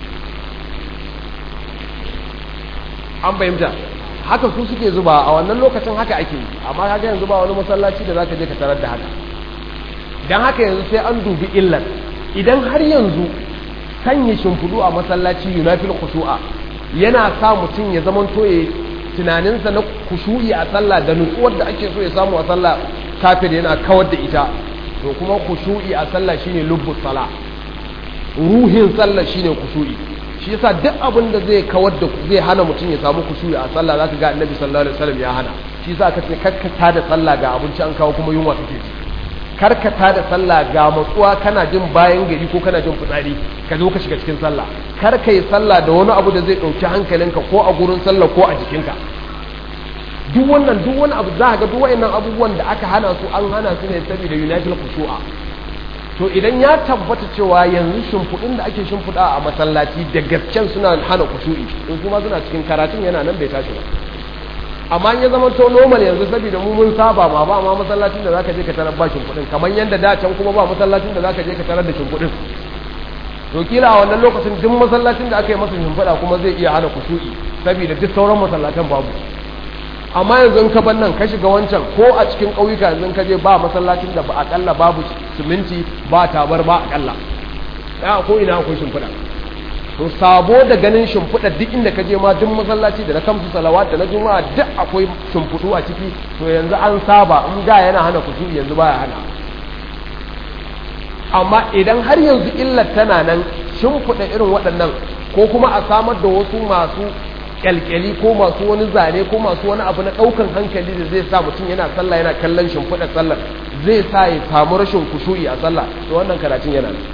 an fahimta haka su suke zuba a wannan lokacin haka ake yi amma kaga yanzu ba wani masallaci da zaka je ka tarar da haka dan haka yanzu sai an dubi illar idan har yanzu sanya shimfudu a masallaci yunafil khushu'a yana sa mutum ya zaman toye tunaninsa na kushu'i a sallah da nutsuwar da ake so ya samu a sallah kafir yana kawar da ita to kuma kushu'i a sallah shine lubbus sala ruhin sallah shine kushu'i shi yasa duk abin da zai kawar da zai hana mutum ya samu kushu'i a sallah zaka ga annabi sallallahu alaihi wasallam ya hana shi yasa aka ce karkata da sallah ga abinci an kawo kuma yunwa take ci karkata da sallah ga matsuwa kana jin bayan gari ko kana jin fitsari ka zo ka shiga cikin sallah kar ka yi sallah da wani abu da zai ɗauki hankalinka ko a gurin sallah ko a jikinka duk wannan duk wani abu za ga duk wayannan abubuwan da aka hana su an hana su ne saboda united khushu'a to idan ya tabbata cewa yanzu shimfiɗin da ake shimfiɗa a masallaci da gasken suna hana kushu'i in kuma suna cikin karatun yana nan bai tashi ba amma in ya zama to normal yanzu saboda mu mun saba ma ba ma masallacin da zaka je ka tarar ba shimfiɗin kamar yadda da can kuma ba masallacin da zaka je ka tarar da shimfiɗin to kila a wannan lokacin duk masallacin da aka yi masa shimfiɗa kuma zai iya hana kushu'i saboda duk sauran masallatan babu amma yanzu in ka ban nan ka shiga wancan ko a cikin ƙauyuka yanzu ka je ba masallacin da ba akalla babu siminti ba tabar ba akalla ya ko ina akwai shimfiɗa to sabo da ganin shimfiɗa duk inda ka je ma duk masallaci da na kamsu salawat da na juma'a duk akwai shimfiɗu a ciki to yanzu an saba in da yana hana kusuri yanzu baya hana amma idan har yanzu illar tana nan shimfiɗa irin waɗannan ko kuma a samar da wasu masu kyalkyali ko masu wani zane ko masu wani abu na ɗaukan hankali da zai sa mutum yana sallah yana kallon shimfiɗar sallar zai sa ya samu rashin kushu'i a sallah to wannan karatun yana nan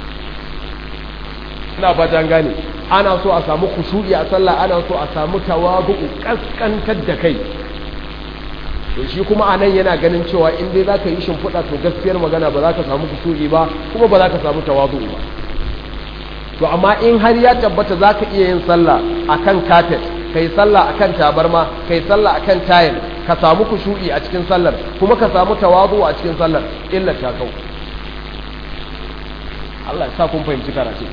ina fata an gane ana so a samu kushu'i a sallah ana so a samu tawadu'u kaskantar da kai to shi kuma anan yana ganin cewa in dai zaka yi shimfiɗa to gaskiyar magana ba za ka samu kushu'i ba kuma ba za ka samu tawadu'u ba to amma in har ya tabbata za ka iya yin sallah akan kafet kai sallah akan tabarma kai sallah akan tayil ka samu kushu'i a cikin sallar kuma ka samu tawazu a cikin sallar illa ta kau Allah ya sa kun fahimci karatu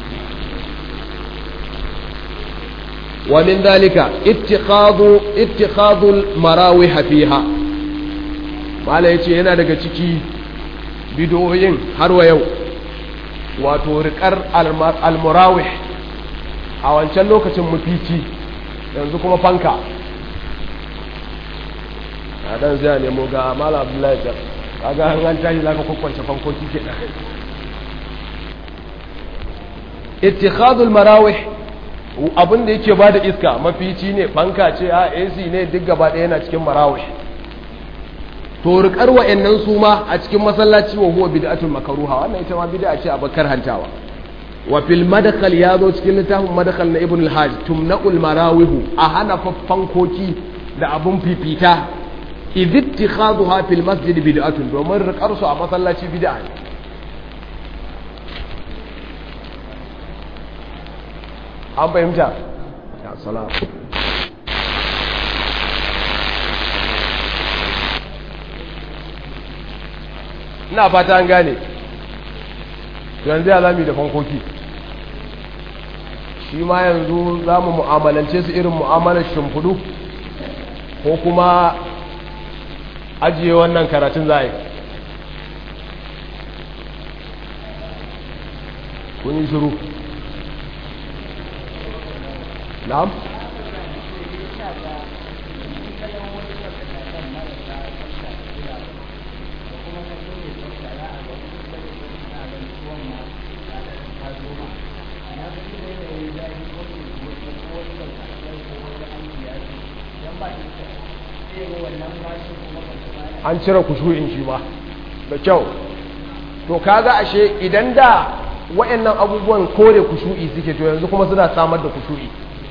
wa min dalika ittikhadu ittikhadul marawih fiha mala yace yana daga ciki bidoyin har wa yau wato riƙar almurawih a wancan lokacin mafici yanzu kuma fanka a dan zai nemo ga mala abdullahi jar kaga an an tashi zaka kwakwance fankoki ke da ittikhadul marawih abin da yake bada iska mafici ne fanka ce a AC ne duk gaba ɗaya yana cikin marawih to rikar wa'annan su ma a cikin masallaci wa huwa bid'atul makruha wannan ita ma bid'a ce a bakar hantawa wa fil madkhal ya zo cikin littafin madkhal na ibn al-hajj tumna'ul marawihu a hana fankoki da abun fifita idh ittikhadha fil masjid bid'atun domin rikar su a masallaci bid'a ne an fahimta ya salam ina fata an gane yanzu ya zami da fankoki shi ma yanzu za mu mu'amalance su irin mu'amalar shimfudu ko kuma ajiye wannan karatun za a yi kun yi shiru na'am an cire kushu'in shi ba da kyau to kaga ashe idan da wayannan abubuwan kore kushu'i suke to yanzu kuma suna samar da kushu'i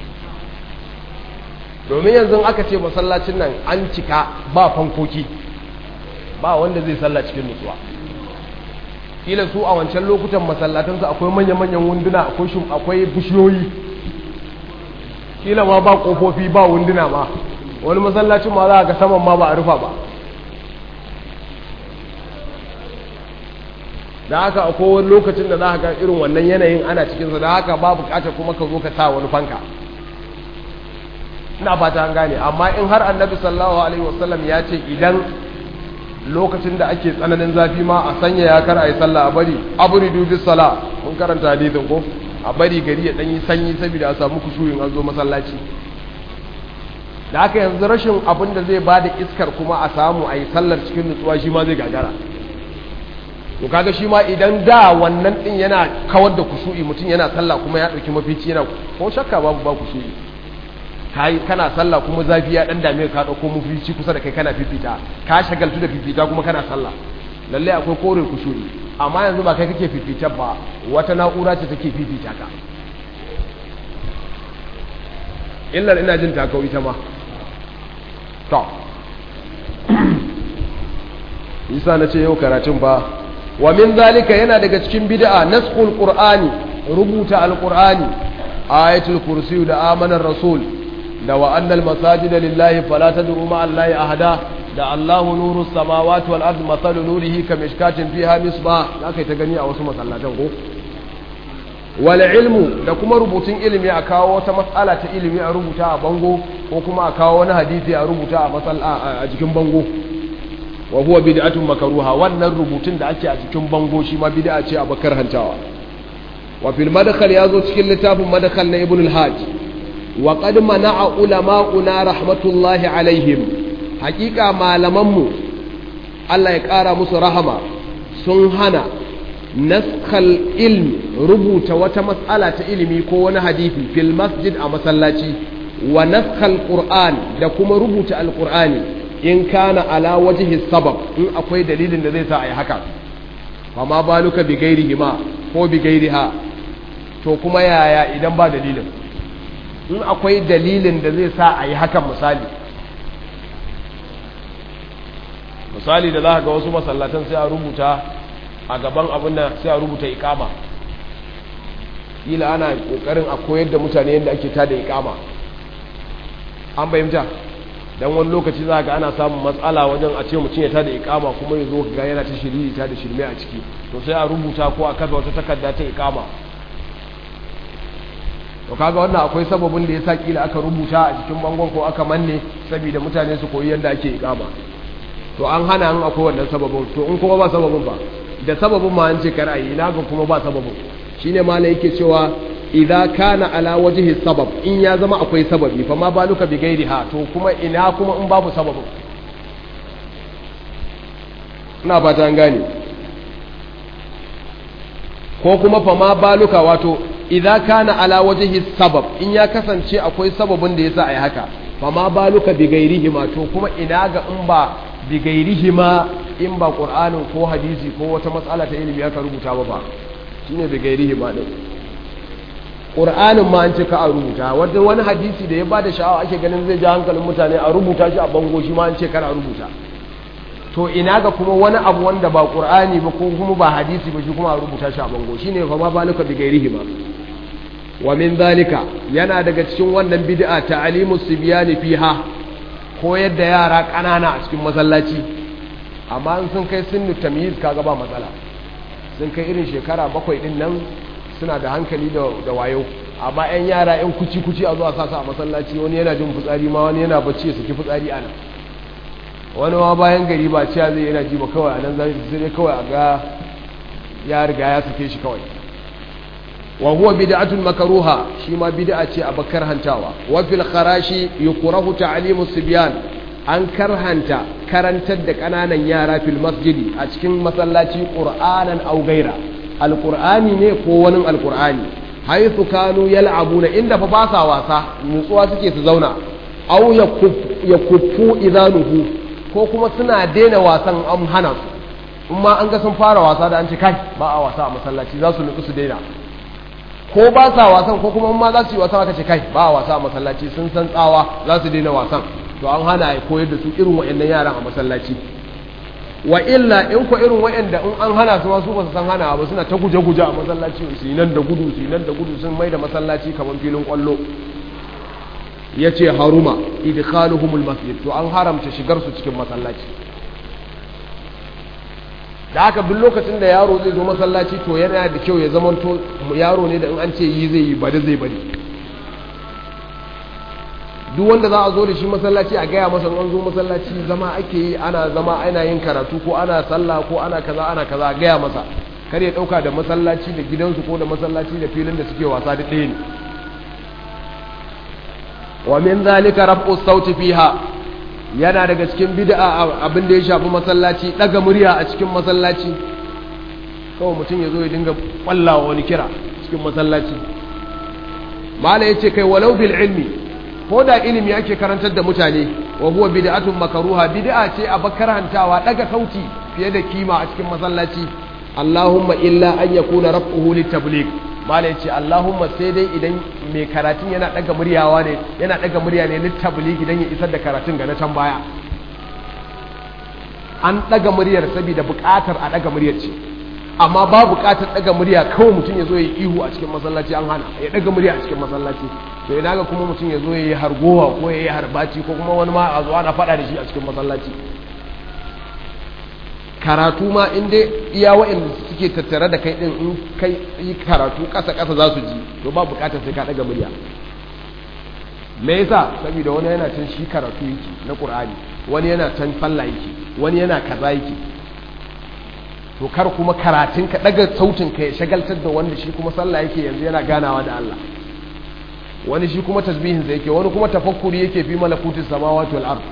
domin yanzu aka ce masallacin nan an cika ba fankoki ba wanda zai salla cikin nutsuwa kila su a wancan lokutan masallatansu akwai manya-manyan wunduna akwai shum akwai bishiyoyi kila ma ba kofofi ba wunduna ma wani masallacin ma za ga saman ma ba a rufa ba da haka a kowane lokacin da za ka ga irin wannan yanayin ana cikinsa da haka ba bukatar kuma ka zo ka sa wani fanka ina fata an gane amma in har annabi sallallahu alaihi wasallam ya ce idan lokacin da ake tsananin zafi ma a sanya ya kar a yi sallah a bari aburi dubi sala mun karanta hadisin ko a bari gari ya danyi sanyi saboda a samu kushuyin an zo masallaci da haka yanzu rashin abin da zai bada iskar kuma a samu a yi sallar cikin nutsuwa shi ma zai gagara to kaga shi ma idan da wannan din yana kawar da kushu'i mutum yana sallah kuma ya dauki mafici yana ko shakka babu ba kushu'i kai kana sallah kuma zafi ya dan dame ka dauko mafici kusa da kai kana fifita ka shagaltu da fifita kuma kana sallah lalle akwai kore kushu'i amma yanzu ba kai kake fifita ba wata na'ura ce take fifita ka illar ina jin takau ita ma to isa na ce yau karatun ba wa min zalika yana daga cikin bid'a naskhul qur'ani rubuta alqur'ani ayatul kursi da amanar rasul da wa annal masajida lillahi fala tad'u ma allahi ahada da allahu nuru samawati wal ardi masalu nurihi kamishkatin fiha misbah zaka ta gani a wasu masallatan ko wal ilmu da kuma rubutun ilimi a kawo wata matsala ta ilimi a rubuta a bango ko kuma a kawo wani hadisi a rubuta a jikin bango wa huwa bid'atun makruha wannan rubutun da ake a cikin bango shi ma bid'a ce a bakar hantawa wa fil madkhal yazo cikin littafin madkhal na ibn al-hajj wa qad mana'a ulama'una rahmatullahi alaihim haqiqa malaman mu Allah ya kara musu rahama sun hana naskhal ilmi rubuta wata matsala ta ilimi ko wani hadisi fil masjid a masallaci wa naskhal qur'an da kuma rubuta alqur'ani in kana ala wajhi sabab in akwai dalilin da zai sa ayi haka fa ma baluka bi ghairihi ma ko bi ghairiha to kuma yaya idan ba dalilin in akwai dalilin da zai sa ayi hakan misali misali da za ga wasu masallatan sai a rubuta a gaban abin da sai a rubuta ikama ila ana kokarin a koyar da mutane yadda ake tada ikama an bayyanta dan wani lokaci za ga ana samun matsala wajen a ce mutum ya tada ikama kuma ya zo ga yana ta shiriri ta da shirme a ciki to sai a rubuta ko a kafa wata takarda ta ikama to kaga wannan akwai sababin da ya sa kila aka rubuta a cikin bangon ko aka manne saboda mutane su koyi yadda ake ikama to an hana an akwai wannan sababin to in kuma ba sababin ba da sababin ma an ce kar ayi ina ga kuma ba sababin shine malai yake cewa idza kana ala wajhi sabab in ya zama akwai sababi fa ma baluka bi ghairiha to kuma ina kuma in babu sababin ina fata an gane ko kuma fa ma baluka wato idza kana ala wajhi sabab in ya kasance akwai sababin da yasa ayi haka fa ma baluka bi ghairihi ma to kuma ina ga in ba bi ghairihi ma in ba qur'anin ko hadisi ko wata matsala ta ilimi aka rubuta ba ba shine bi ghairihi ma din qur'anin ma an ce ka a rubuta wanda wani hadisi da ya bada sha'awa ake ganin zai ja hankalin mutane a rubuta shi a bango shi ma an ce kar a rubuta to ina ga kuma wani abu wanda ba qur'ani ba ko kuma ba hadisi ba shi kuma a rubuta shi a bango shine fa ma balika bi ghairihi ma wa min zalika yana daga cikin wannan bid'a ta'limu sibyani fiha koyar da yara kanana a cikin masallaci amma in sun kai sunnu tamyiz kaga ba matsala sun kai irin shekara bakwai din nan suna da hankali da da wayo amma yan yara yan kuci kuci a zuwa sasa a masallaci wani yana jin fitsari ma wani yana bacci ya saki fitsari ana wani ma bayan gari ba ciya zai yana ji ba kawai a nan zai kawai a ga ya riga ya sake shi kawai wa huwa bid'atun makruha shi ma bid'a ce a bakar hantawa wa fil kharashi yukrahu ta'limu sibyan an karhanta karantar da kananan yara fil masjidi a cikin masallaci qur'anan aw gaira alqur'ani ne ko wani alqur'ani haythu kanu yal'abuna inda fa ba sa wasa nutsuwa suke su zauna aw yakuffu idanuhu ko kuma suna daina wasan an hana su in ma an ga sun fara wasa da an ce kai ba a wasa a masallaci za su nutsu su daina ko ba sa wasan ko kuma ma za su yi wasan aka ce kai ba a wasa a masallaci sun san tsawa za su daina wasan to an hana ya koyar da su irin waɗannan yaran a masallaci wa illa in ko irin waɗanda in an hana su ma su ba su san hana ba suna ta guje-guje a masallaci su yi nan da gudu su yi nan da gudu sun mai da masallaci kamar filin kwallo ya ce haruma idkhaluhumul masjid to an haramta shigar su cikin masallaci da haka duk lokacin da yaro zai zo masallaci to yana da kyau ya zama to yaro ne da in an ce yi zai yi bari zai bari duk wanda za a zo da shi masallaci a gaya masa an zo masallaci zama ake yi ana zama ana yin karatu ko ana sallah ko ana kaza ana kaza a gaya masa kar ya dauka da masallaci da gidansu ko da masallaci da filin da suke wasa da ɗaya ne wa min zalika raf'u sauti fiha yana daga cikin bid'a abin da ya shafi masallaci daga murya a cikin masallaci kawai mutum ya zo ya dinga kwallawa wani kira cikin masallaci mala yace kai walau bil ilmi ko da ilimi ake karantar da mutane wa huwa bid'atun makruha bid'a ce a bakarantawa daga sauti fiye da kima a cikin masallaci Allahumma illa an yakuna raf'uhu litabligh mala yace Allahumma sai dai idan mai karatun yana daga muryawa ne yana daga murya ne litabligh idan ya isar da karatun ga na can baya an daga muryar saboda buƙatar a daga muryar ce amma ba buƙatar daga murya kawai mutum ya zo ya ihu a cikin masallaci an hana ya daga murya a cikin masallaci to ina ga kuma mutum ya zo ya yi hargowa ko ya yi harbaci ko kuma wani ma a zo ana faɗa da shi a cikin masallaci karatu ma in dai iya waɗanda suke tattare da kai ɗin in kai yi karatu ƙasa ƙasa za su ji to ba buƙatar sai ka ɗaga murya me yasa saboda wani yana can shi karatu yake na ƙur'ani wani yana can falla yake wani yana kaza yake to kar kuma karatun ka ɗaga sautin ka ya shagaltar da wanda shi kuma sallah yake yanzu yana ganawa da Allah wani shi kuma tasbihin sa yake wani kuma tafakkuri yake fi malakutis samawati wal ard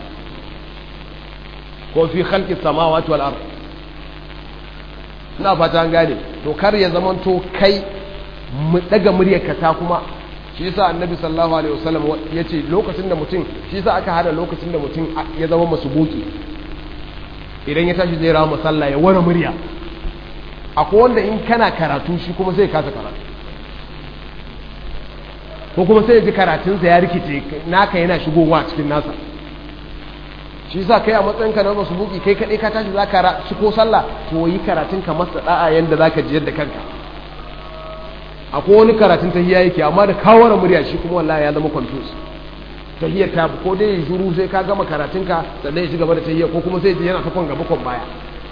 ko fi khalqis samawati wal ard ina fata an gane to kar ya zamanto kai mu daga muryarka ta kuma shi yasa annabi sallallahu alaihi wasallam yace lokacin da mutum shi yasa aka hada lokacin da mutum ya zama masubuki idan ya tashi zai rawa sallah ya wara murya akwai wanda in kana karatu shi kuma sai kasa karatu ko kuma sai ji karatunsa ya rikice naka yana shigowa cikin nasa shi sa kai a matsayin ka na masu buki kai kaɗai ka tashi za ka ko sallah to yi karatun ka masa da'a yanda za ka jiyar da kanka akwai wani karatun tahiyya yake amma da kawara murya shi kuma wallahi ya zama confuse tahiyya ta ko dai ya shuru sai ka gama karatun ka sannan ya ci gaba da tahiyya ko kuma sai ji yana ta kon gaba kon baya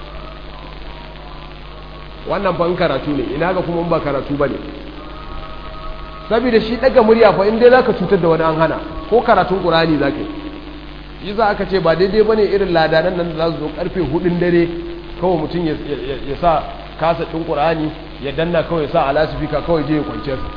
wannan fa in karatu ne ina ga kuma in ba karatu bane saboda shi daga murya fa in dai zaka cutar da wani an hana ko karatun qur'ani zaka yi yi za aka ce ba daidai bane irin ladanan nan da za su zo karfe hudun dare kawai mutum ya sa kasa ɗin qur'ani ya danna kawai ya sa alasifika kawai je ya kwance sa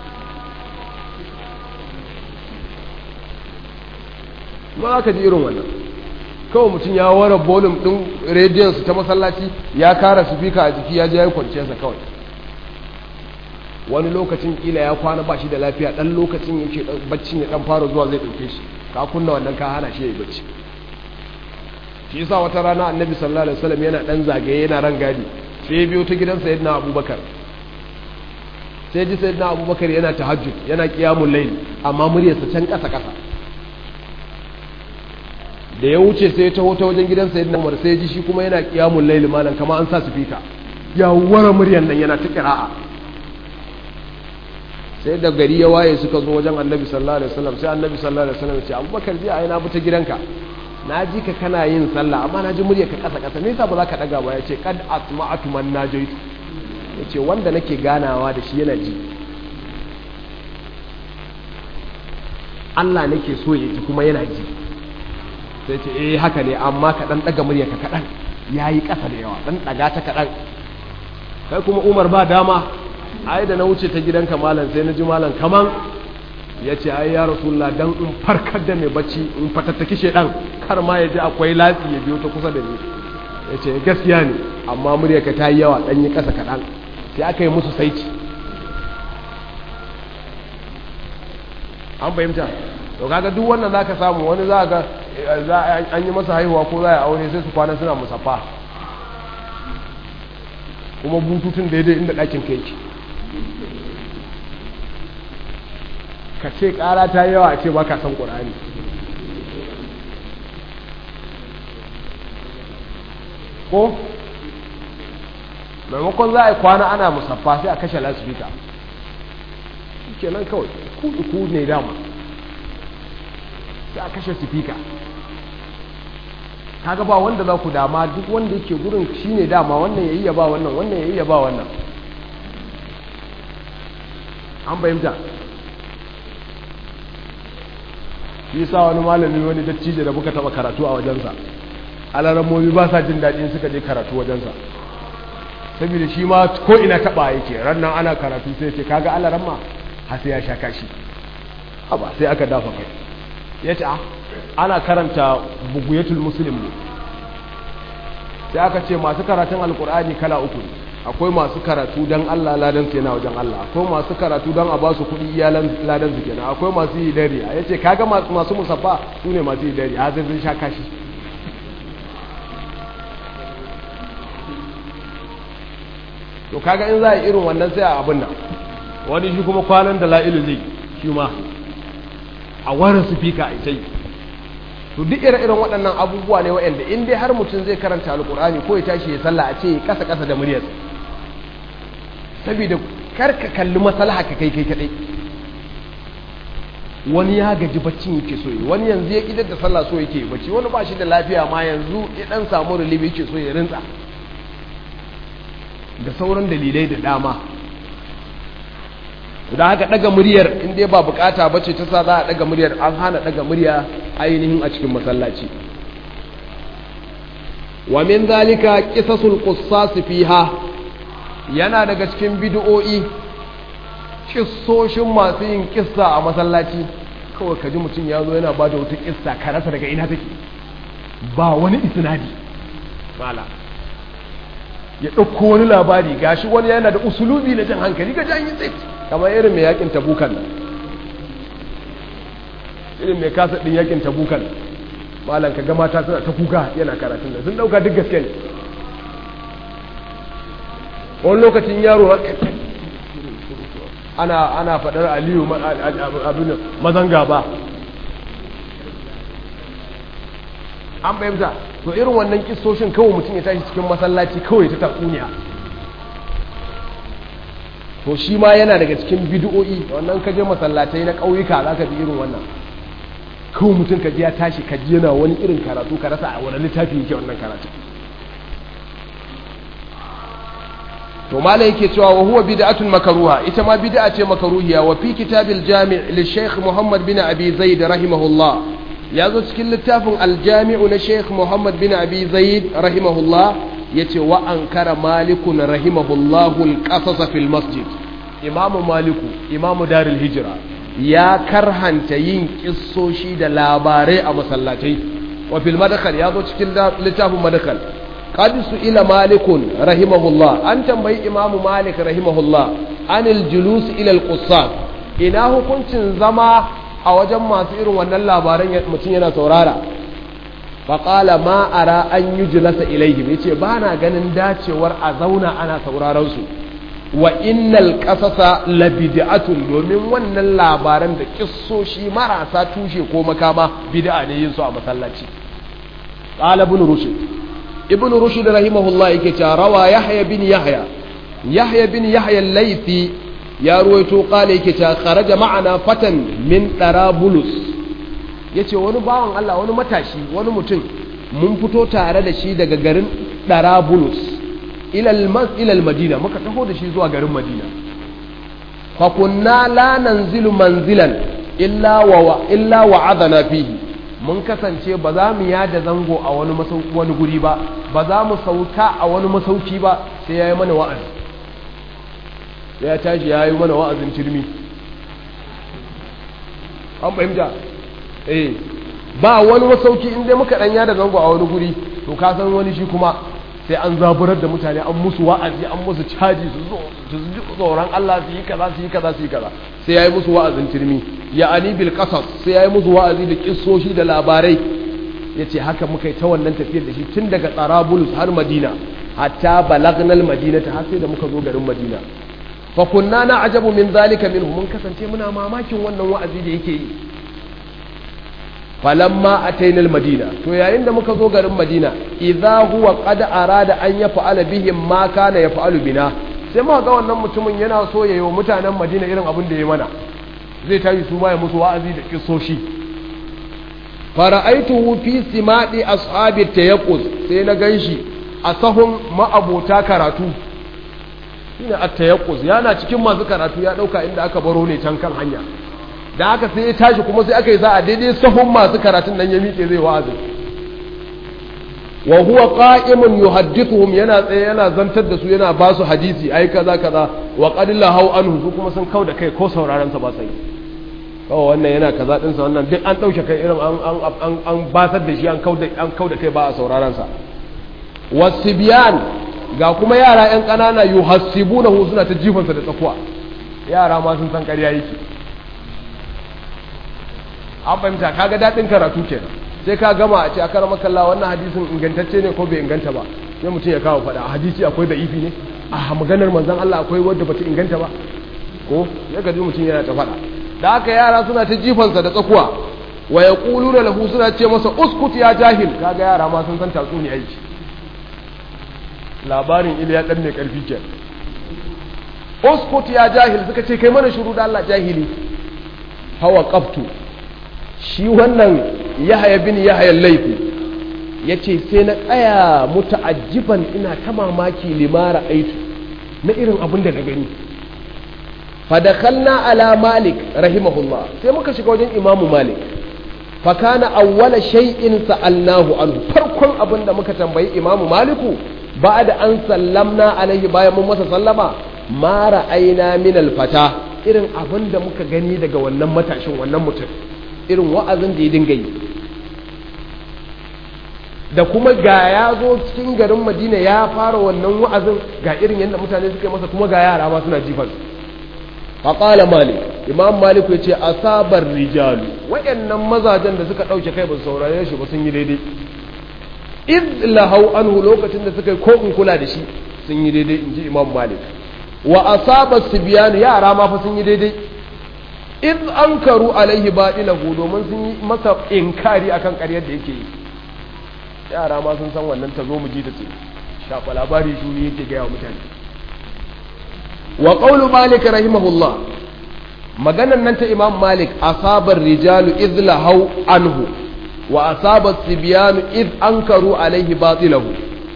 ma aka ji irin wannan kawai mutum ya ware bolum ɗin rediyon su ta masallaci ya kara sifika a jiki ya je ya kwance sa kawai wani lokacin kila ya kwana ba shi da lafiya dan lokacin yake baccin ya dan fara zuwa zai dauke shi ka kunna wannan ka hana shi yayi bacci shi yasa wata rana annabi sallallahu alaihi wasallam yana dan zagaye yana ran gadi sai ya biyo ta gidan sayyidina abubakar sai ji sayyidina abubakar yana tahajjud yana qiyamul layl amma muryarsa can kasa kasa da ya wuce sai ya taho ta wajen gidan sayyidina umar sai ji shi kuma yana qiyamul layl malam kamar an sa speaker ya wara muryar nan yana ta qira'a sai da gari ya waye suka zo wajen annabi sallallahu alaihi wasallam sai annabi sallallahu alaihi wasallam ya ce abubakar ji ai na bi ta gidanka na ji ka kana yin sallah amma na ji murya ka kasa kasa me yasa ba za ka daga ba ya ce kad asma'atu man najaitu ya ce wanda nake ganawa da shi yana ji Allah nake so ya ji kuma yana ji sai ce eh haka ne amma ka dan daga murya ka kadan yayi kasa da yawa dan daga ta kadan kai kuma Umar ba dama ai da na wuce ta gidanka malam sai na ji malam kaman ya ce ai ya rasulullah dan in farkar da mai bacci in fatattaki shedan kar ma ya ji akwai latsi ya biyo ta kusa da ni ya ce gaskiya ne amma muryarka ta yi yawa dan yi kasa kaɗan sai aka yi musu saici an fahimta to kaga duk wannan zaka samu wani za ga an yi masa haihuwa ko za a aure sai su kwana suna musaffa kuma bututun daidai inda ɗakin ka yake ka ce ƙara ta yawa a ce ba ka san ƙur'ani ko maimakon za a yi kwana ana musaffa sai a kashe lasifika ke nan kawai ku ne dama sai a kashe sifika kaga ba wanda za ku dama duk wanda yake gurin shine dama wannan ya yi ya ba wannan wannan ya yi ya ba wannan an fahimta shi sa wani malami wani dattijo da muka taba karatu a wajensa alarammomi ba sa jin daɗin suka je karatu wajensa saboda shi ma ko ina taɓa yake rannan ana karatu sai ce kaga alaramma har sai ya sha kashi ba sai aka dafa kai ya ce ana karanta buguyatul muslim ne sai aka ce masu karatun alkur'ani kala uku ne akwai masu karatu don Allah ladan su yana wajen Allah akwai masu karatu don a ba su kuɗi iyalan ladan su kenan akwai masu yi dare a yace kaga masu musaffa su ne masu yi dare a zai zai sha kashi to kaga in za a yi irin wannan sai a abin nan wani shi kuma kwanan da la'ilu zai shi ma a warin su fika a ita yi to duk ire-iren waɗannan abubuwa ne waɗanda in dai har mutum zai karanta alkur'ani ko ya tashi ya sallah a ce kasa kasa da muryarsa saboda kar ka kalli maslaha ka kai kai kadai wani ya gaji baccin yake so yi wani yanzu ya idar da sallah so yake bacci wani ba shi da lafiya ma yanzu ya dan samu relief yake so ya rinsa da sauran dalilai da dama da haka daga muryar in dai ba bukata bace ta sa za a daga muryar an hana daga murya ainihin a cikin masallaci wa min zalika qisasul qussas fiha yana daga cikin bid'o'i kissoshin masu yin kissa a masallaci kawai kaji mutum ya zo yana bada wata kissa ka rasa daga ina take ba wani isnadi mala ya ɗauko wani labari gashi wani yana da usulubi na jan hankali ga jan yi tsit kamar irin mai yakin tabukan nan irin mai kasa ɗin yakin tabukan malam ka ga mata suna ta kuka yana karatun nan sun ɗauka duk gaske ne wani lokacin yaro ana ana faɗar aliyu abin mazan gaba an bayyanta to irin wannan kistoshin kawai mutum ya tashi cikin masallaci kawai ta tatsuniya to shi ma yana daga cikin bid'o'i wannan ka je masallatai na ƙauyuka za ka bi irin wannan kawai mutum ka ji ya tashi ka ji yana wani irin karatu ka rasa a wani littafi yake wannan karatu to mala yake cewa wa huwa bid'atun makruha ita ma bid'a ce makruhiya wa fi kitabil jami' li shaykh Muhammad bin Abi Zaid rahimahullah ya zo cikin littafin aljami'u na sheikh muhammad bin abi zaid rahimahullah ya ce wa an kara malikun rahimahullahu alƙasasa fil masjid imamu maliku imamu darul hijira ya karhanta yin kissoshi da labarai a masallatai wa fil madakal ya zo cikin littafin madakal qad ila malikun rahimahullah an tambayi imamu malik rahimahullah anil julus ila al ina hukuncin zama a wajen masu irin wannan labaran mutum yana saurara faƙala ma ara an yi julasa ilaihim ya ce ba na ganin dacewar a zauna ana sauraron su wa innal ƙasasa labid'atun domin wannan labaran da kissoshi marasa tushe ko makama bid'a ne yin su a masallaci qala ibn rushd ibn rushd rahimahullah yake cewa rawa yahya bin yahya yahya bin yahya al-laythi ya ruwaito kala yake ta kharaja ma'ana fatan min darabulus yace wani bawan Allah wani matashi wani mutum mun fito tare da shi daga garin darabulus ila al madina muka taho da shi zuwa garin madina fa kunna la nanzilu manzilan illa wa illa wa'adana fihi mun kasance ba za mu yada zango a wani wani guri ba ba za mu sauka a wani masauki ba sai yayi mana wa'azi ya tashi ya yi mana wa'azin turmi an fahimta eh ba wani masauki inda muka ɗanya da zango a wani guri to ka san wani shi kuma sai an zaburar da mutane an musu wa'azi an musu caji su zo su ji tsoron Allah su yi kaza su yi kaza su yi kaza sai ya yi musu wa'azin turmi ya ani bil qasas sai ya yi musu wa'azi da kissoshi da labarai ya ce haka muka yi ta wannan tafiyar da shi tun daga tsarabulus har madina hatta balagnal madina ta har sai da muka zo garin madina fa kunna na ajabu min zalika minhu mun kasance muna mamakin wannan wa'azi da yake yi falamma atainal madina to yayin da muka zo garin madina idza huwa qad arada an yaf'ala bihim ma kana yaf'alu bina sai muka ga wannan mutumin yana so yayi wa mutanen madina irin abin da ya mana zai tashi su ma ya musu wa'azi da kissoshi fara'aituhu fi simadi ashabi tayaqquz sai na ganshi a sahun ma'abota karatu shine at-tayaqquz yana cikin masu karatu ya dauka inda aka baro ne can kan hanya da haka sai ya tashi kuma sai aka yi za a daidai sahun masu karatun nan ya miƙe zai wa'azi wa huwa qa'imun yuhaddithuhum yana tsaye yana zantar da su yana ba su hadisi ai kaza kaza wa qad lahu anhu su kuma sun kauda kai ko sauraron sa ba sai kawai wannan yana kaza din sa wannan duk an dauke kai irin an an an an basar da shi an kauda an kauda kai ba a sauraron sa wasibyan ga kuma yara yan kanana yuhassibunahu suna ta jifansa da tsakuwa yara ma sun san ƙarya yake an fahimta kaga daɗin karatu kenan sai ka gama a ce a karama kalla wannan hadisin ingantacce ne ko bai inganta ba sai mutum ya kawo faɗa a hadisi akwai da ifi ne a maganar manzon Allah akwai wadda bata inganta ba ko ya gaji mutum yana ta faɗa da haka yara suna ta jifansa da tsakuwa wa yaquluna lahu suna ce masa uskut ya jahil kaga yara ma sun san tatsuniya aiki labarin Iliya dan mai karfi ke uskut ya jahil suka ce kai mana shiru da Allah jahili hawa qaftu shi wannan yahaya bin yahaya laifi ya ce sai na tsaya muta'ajjiban ina ta mamaki limara aitu na irin abin da na gani fadakalna ala malik rahimahullah sai muka shiga wajen imamu malik fakana awwala shay'in sa'alnahu anhu farkon abin da muka tambayi imamu maliku ba da an sallamna alaihi bayan mun masa sallama ma ra'ayna min alfata irin abin da muka gani daga wannan matashin wannan mutum irin wa'azin da ya dinga yi da kuma ga ya zo cikin garin madina ya fara wannan wa'azin ga irin yadda mutane suka yi masa kuma ga yara ma suna jifan faƙala malik imam malik ya ce asabar rijalu waɗannan mazajen da suka ɗauke kai ba su saurare shi ba sun yi daidai id lahau anhu lokacin da suka yi ko in kula da shi sun yi daidai in ji imam malik wa asabar sibiyanu yara ma fa sun yi daidai id an karu alaihi baɗilahu domin sun yi masa inkari akan ƙaryar da yake yi yara ma sun san wannan ta zo mu ji ta ce shafa labari shuri yake gaya wa mutane wa qawlu malik rahimahullah maganan nan ta imam malik asabar rijalu idh lahau anhu wa asabat sibyanu idh ankaru alaihi batilahu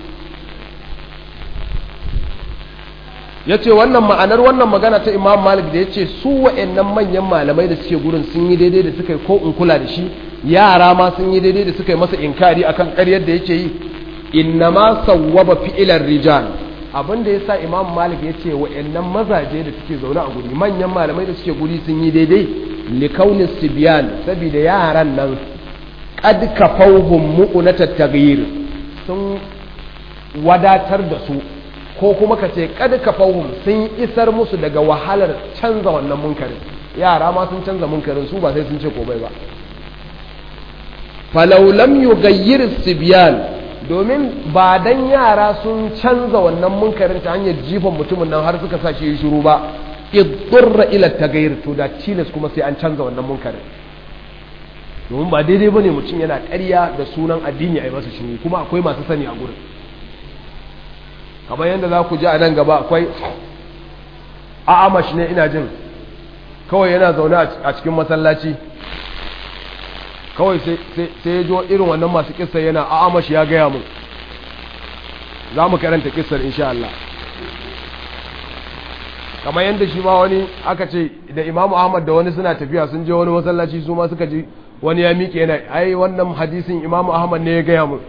yace wannan ma'anar wannan magana ta imam malik da yace su wa'annan manyan malamai da suke gurin sun yi daidai da suka yi ko in kula da shi yara ma sun yi daidai da suka yi masa inkari akan ƙaryar da yake yi innama sawwaba fi'ilar rijal abin da yasa imam malik ya ce wa'annan mazaje da suke zaune a guri manyan malamai da suke guri sun yi daidai likaunin sibiyan saboda yaran nan qad kafawhum mu'unata taghyir sun wadatar da su ko kuma ka ce qad kafawhum sun isar musu daga wahalar canza wannan munkarin yara ma sun canza munkarin su ba sai sun ce komai ba falau lam yughayyir sibyan domin ba dan yara sun canza wannan munkarin ta hanyar jifan mutumin nan har suka sa shi shiru ba idurra ila tagayyur to da tilas kuma sai an canza wannan munkarin domin ba daidai bane mutum yana ƙarya da sunan addini a yi masa shiru kuma akwai masu sani a gurin kamar yadda za ku ji a nan gaba akwai a'amash ne ina jin kawai yana zaune a cikin masallaci kawai sai ya jo irin wannan masu kissa yana a amashi ya gaya mun za mu karanta kissar insha Allah kamar yadda shi ma wani aka ce da imamu ahmad da wani suna tafiya sun je wani masallaci su ma suka ji wani ya miƙe yana ai wannan hadisin imamu ahmad ne ya gaya mun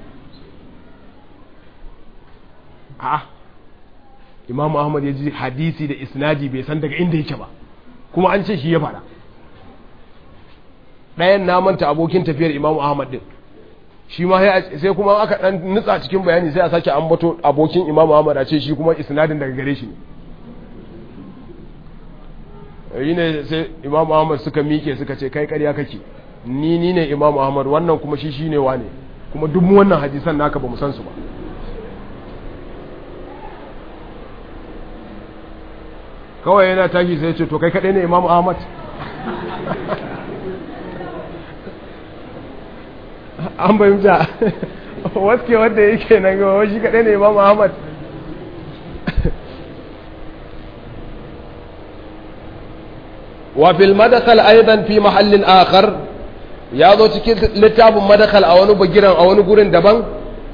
a imamu ahmad ya ji hadisi da isnadi bai san daga inda yake ba kuma an ce shi ya faɗa ɗayan na manta abokin tafiyar imamu ahmad din shi ma sai kuma aka ɗan nutsa cikin bayani sai a sake ambato abokin imamu ahmad a ce shi kuma isnadin daga gare shi ne yi ne sai imamu ahmad suka miƙe suka ce kai ƙarya kake ni ni ne imamu ahmad wannan kuma shi shi ne wa ne kuma duk wannan hadisan naka ba mu san su ba kawai yana tashi sai ce to kai kaɗai ne imamu ahmad an fahimta waske wadda yake nan gaba shi kaɗai ne imam ahmad wa fil madakal aidan fi mahallin akhar ya zo cikin littafin madakal a wani bagiran a wani gurin daban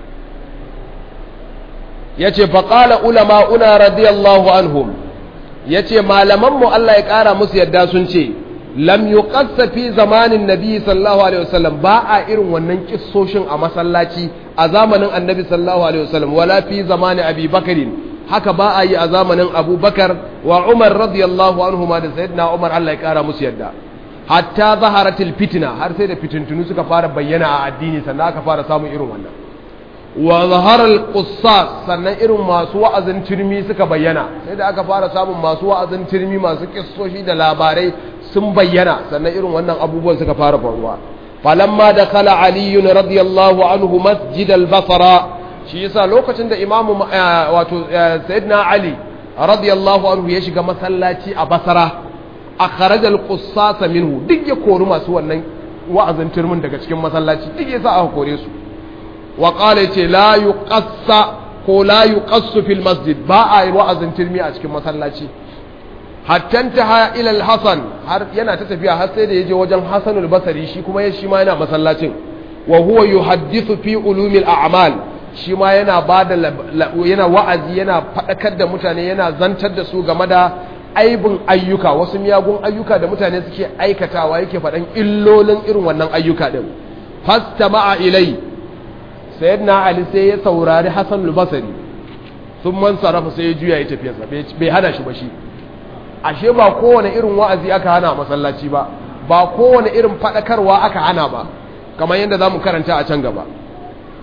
ya ce faƙala ulama una radiyallahu anhum ya ce malamanmu Allah ya ƙara musu yadda sun ce lam yuqassa fi zamanin nabi sallallahu alaihi wasallam ba a irin wannan kissoshin a masallaci a zamanin annabi sallallahu alaihi wasallam wala fi zamanin abi bakarin haka ba a yi a zamanin abubakar wa umar radiyallahu anhu ma da sayyidina umar Allah ya kara musu yadda hatta zaharatil fitna har sai da fitintunu suka fara bayyana a addini sannan aka fara samun irin wannan wa zaharal qussas sannan irin masu wa'azin turmi suka bayyana sai da aka fara samun masu wa'azin turmi masu kissoshi da labarai sun bayyana sannan irin wannan abubuwan suka fara faruwa falamma da kala aliyun radiyallahu anhu masjid al-basra shi yasa lokacin da imamu wato sayyidina ali radiyallahu anhu ya shiga masallaci a basra akhraj al-qussas minhu duk ya kori masu wannan wa'azin turmin daga cikin masallaci duk yasa aka kore su wa qala yace la yuqassa ko la yuqassu fil masjid ba a yi wa'azin turmi a cikin masallaci hattanta ila al-hasan har yana ta tafiya har sai da yaje wajen Hasan al-Basri shi kuma ya shi ma yana masallacin wa huwa yuhaddithu fi ulumil a'mal shi ma yana bada yana wa'azi yana fadakar da mutane yana zantar da su game da aibin ayyuka wasu miyagun ayyuka da mutane suke aikatawa yake faɗan illolin irin wannan ayyuka din fastama'a ilai sayyidina ali sai ya saurari Hasan al-Basri sun man sarrafa sai ya juya ya tafiyarsa bai hana shi ba shi ashe ba kowane irin wa'azi aka hana masallaci ba ba kowane irin faɗakarwa aka hana ba kamar yadda za mu karanta a can gaba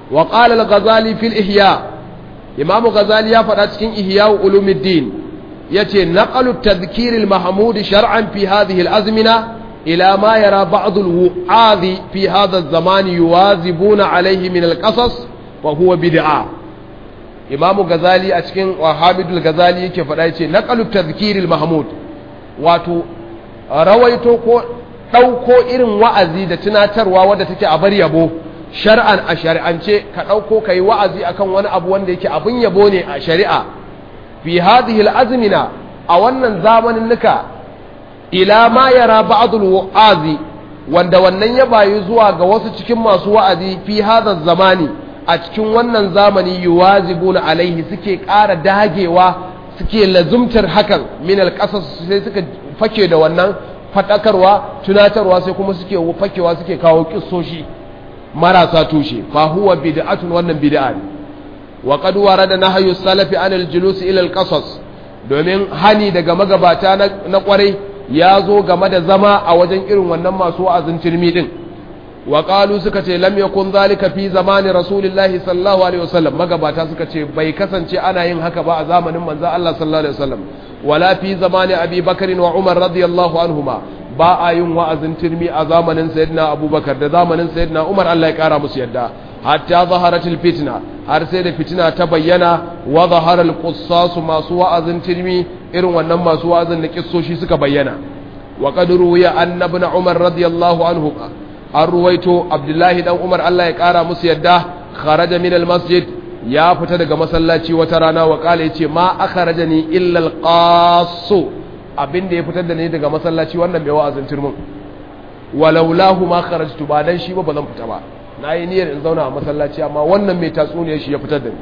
wa qala al-ghazali fil ihya imamu ghazali ya faɗa cikin ihya ulumuddin yace naqalu tadhkir al-mahmud shar'an fi hadhihi al-azmina ila ma yara ba'd al-wu'adhi fi hadha az-zaman yuwazibuna alayhi min al-qasas wa huwa bid'a imamu ghazali a cikin wahabidul ghazali yake faɗa yace naqalu tadhkir al-mahmud wato rawaito ko ɗauko irin wa'azi da tunatarwa wadda take a bar yabo shar'an a shari'ance ka ɗauko ka yi wa'azi akan wani abu wanda yake abin yabo ne a shari'a fi hadhihi al'azmina a wannan zamanin nuka ila ma yara ba'dul wa'azi wanda wannan ya bayu zuwa ga wasu cikin masu wa'azi fi hadha zamani a cikin wannan zamani yuwazibuna alaihi suke ƙara dagewa suke lazumtar hakan min alƙasas sai suka fake da wannan faɗakarwa tunatarwa sai kuma suke fakewa suke kawo kissoshi marasa tushe fa huwa bid'atun wannan bid'a ne wa qad warada nahyu salafi anil julus ila alqasas domin hani daga magabata na kwarai ya zo game da zama a wajen irin wannan masu wa'azin turmi din wa qalu suka ce lam yakun zalika fi zamani rasulillahi sallallahu alaihi wasallam magabata suka ce bai kasance ana yin haka ba a zamanin manzon Allah sallallahu alaihi wasallam wala fi zamani abi bakr wa umar radiyallahu anhuma ba a yin wa'azin turmi a zamanin sayyidina abubakar da zamanin sayyidina umar Allah ya kara musu yadda hatta zaharatil fitna har sai da fitina ta bayyana wa zaharal qussasu masu wa'azin turmi irin wannan masu wa'azin da kissoshi suka bayyana wa qad ruwiya anna ibn umar radiyallahu anhu an ruwaito abdullahi dan umar Allah ya kara musu yadda kharaja min al masjid ya fita daga masallaci wata rana wa kala yace ma akhrajani illa al qassu abin da ya fitar da ni daga masallaci wannan mai wa'azin turmin walaulahu ma kharajtu ba dan shi ba bazan fita ba nayi niyyar in zauna a masallaci amma wannan mai tatsuniyar shi ya fitar da ni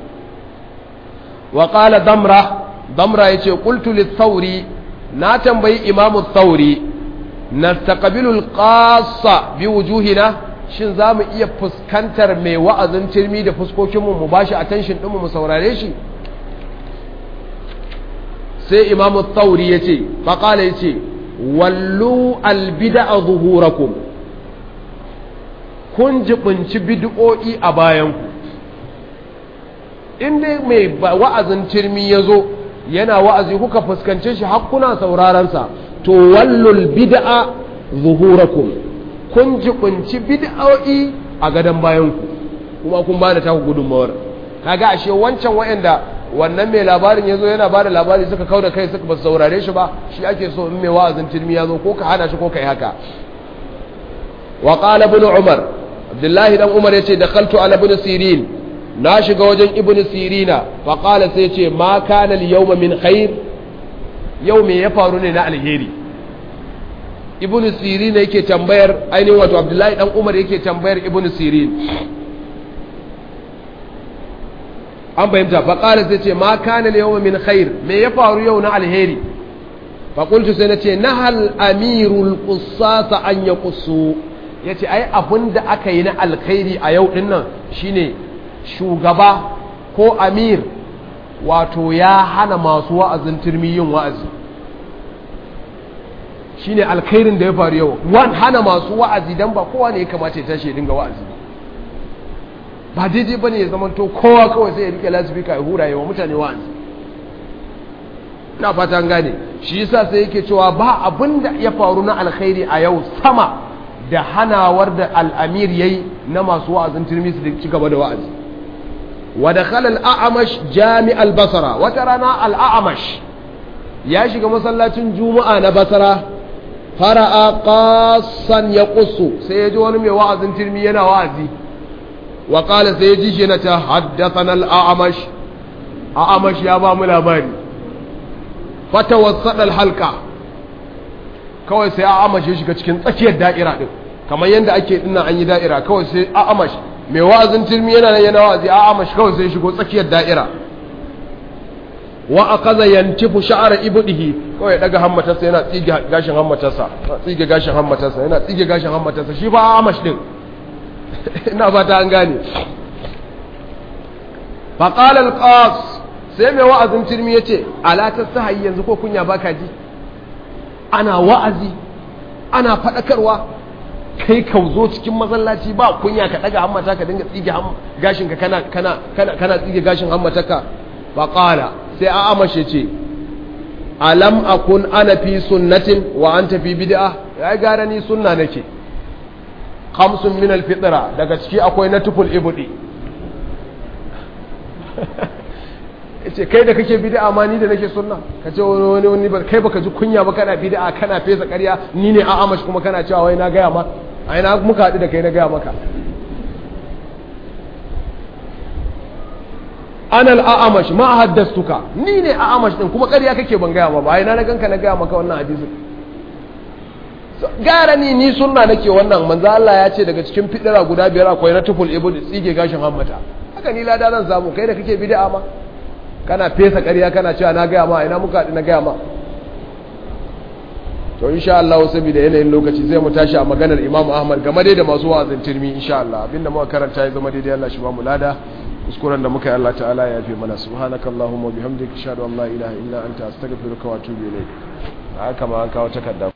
wa qala damra damra yace qultu lit-thawri na tambayi imamu thawri nastaqbilu al-qassa bi wujuhina shin zamu iya fuskantar mai wa'azin turmi da fuskokin mu mu bashi attention din mu mu saurare shi sai imamu tsauri ya ce faƙala ya ce wallu albida a zuhurakum kun jibinci bid'o'i a bayanku inda mai wa'azin turmi ya zo yana wa'azi kuka fuskance shi hakkuna saurarensa to wallul bid'a zuhurakum kun jibinci bid'o'i a gadon bayanku kuma kun ba da taku gudunmawar kaga ashe wancan wa'anda wannan mai labarin ya zo yana ba da labari suka kau da kai suka ba saurare shi ba shi ake so in mai wa'azin tilmi ya zo ko ka hana shi ko ka yi haka wa qala ibn umar abdullahi dan umar yace dakhaltu ala ibn sirin na shiga wajen ibn sirina fa qala sai yace ma kana al yawma min khair yau me ya faru ne na alheri ibn sirin yake tambayar ainihin wato abdullahi dan umar yake tambayar ibn sirin an fahimta faƙalar sai ce ma kana yau min khair me ya faru yau na alheri faƙultu sai na ce na hal amirul ƙusasa an ya ƙusu ya ce ai abin da aka yi na alkhairi a yau ɗin nan shine shugaba ko amir wato ya hana masu wa'azin turmi yin wa'azi shine alkhairin da ya faru yau wan hana masu wa'azi don ba kowa ne ya kamata ya tashi ya dinga wa'azi ba daidai bane ya zama to kowa kawai sai ya rike lasifika ya hura yawa mutane wa'azi ina fata an gane shi yasa sai yake cewa ba abin da ya faru na alkhairi a yau sama da hanawar da al'amir yayi na masu wa'azin tirmidhi da ci gaba da wa'azi wa dakhala al-a'mash jami' al-basra wata rana al-a'mash ya shiga masallacin juma'a na basra fara'a qassan yaqussu sai ya ji wani mai wa'azin tirmi yana wa'azi وقال سيجي شنة حدثنا الأعمش أعمش يا بام الأباني فتوسط الحلقة kawai sai a'amash ya shiga cikin tsakiyar da'ira din kamar yadda ake dinna an yi da'ira kawai sai a'amash mai wa'azin tilmi yana nan yana wa'azi a'amash kawai sai shigo tsakiyar da'ira wa akaza yantifu sha'ara ibdihi kawai daga hammatarsa yana tsige gashin hammatarsa tsige gashin hammatarsa yana tsige gashin hammatarsa shi fa a'amash din ina fata an gane faƙal alƙas sai mai wa'azin turmi ya ce alatar sahayi yanzu ko kunya baka ji ana wa'azi ana faɗakarwa kai ka zo cikin masallaci ba kunya ka daga hammata ka dinga tsige gashin ka kana kana kana kana tsige gashin hammataka fa qala sai a amashe ce alam akun ana fi sunnatin wa anta fi bid'a ya gara ni sunna nake khamsun min alfitra daga ciki akwai na tuful ibudi yace kai da kake bid'a ma ni da nake sunna kace wani wani wani kai baka ji kunya ba kana bid'a kana fesa ƙarya ni ne a amash kuma kana cewa wai na gaya ma ai na muka haɗu da kai na gaya maka anal a'amash ma haddastuka ni ne a'amash din kuma ƙarya kake ban gaya ma ba ai na na ganka na gaya maka wannan hadisin gara ni ni sunna nake wannan manzo Allah ya ce daga cikin fidira guda biyar akwai na tuful ibudi tsige gashin hammata haka ni lada zan samu kai da kake bid'a ma kana fesa ƙarya kana cewa na gaya ma ina muka haɗu na gaya ma to insha Allah saboda yanayin lokaci zai mu tashi a maganar Imam Ahmad game dai da masu wa'azin tirmi insha Allah abinda muka karanta ya zama daidai Allah shi ba mu lada kuskuren da muka yi Allah ta'ala ya yafe mana subhanakallahumma bihamdika ashhadu an la ilaha illa anta astaghfiruka wa atubu ilayk haka ma an kawo takarda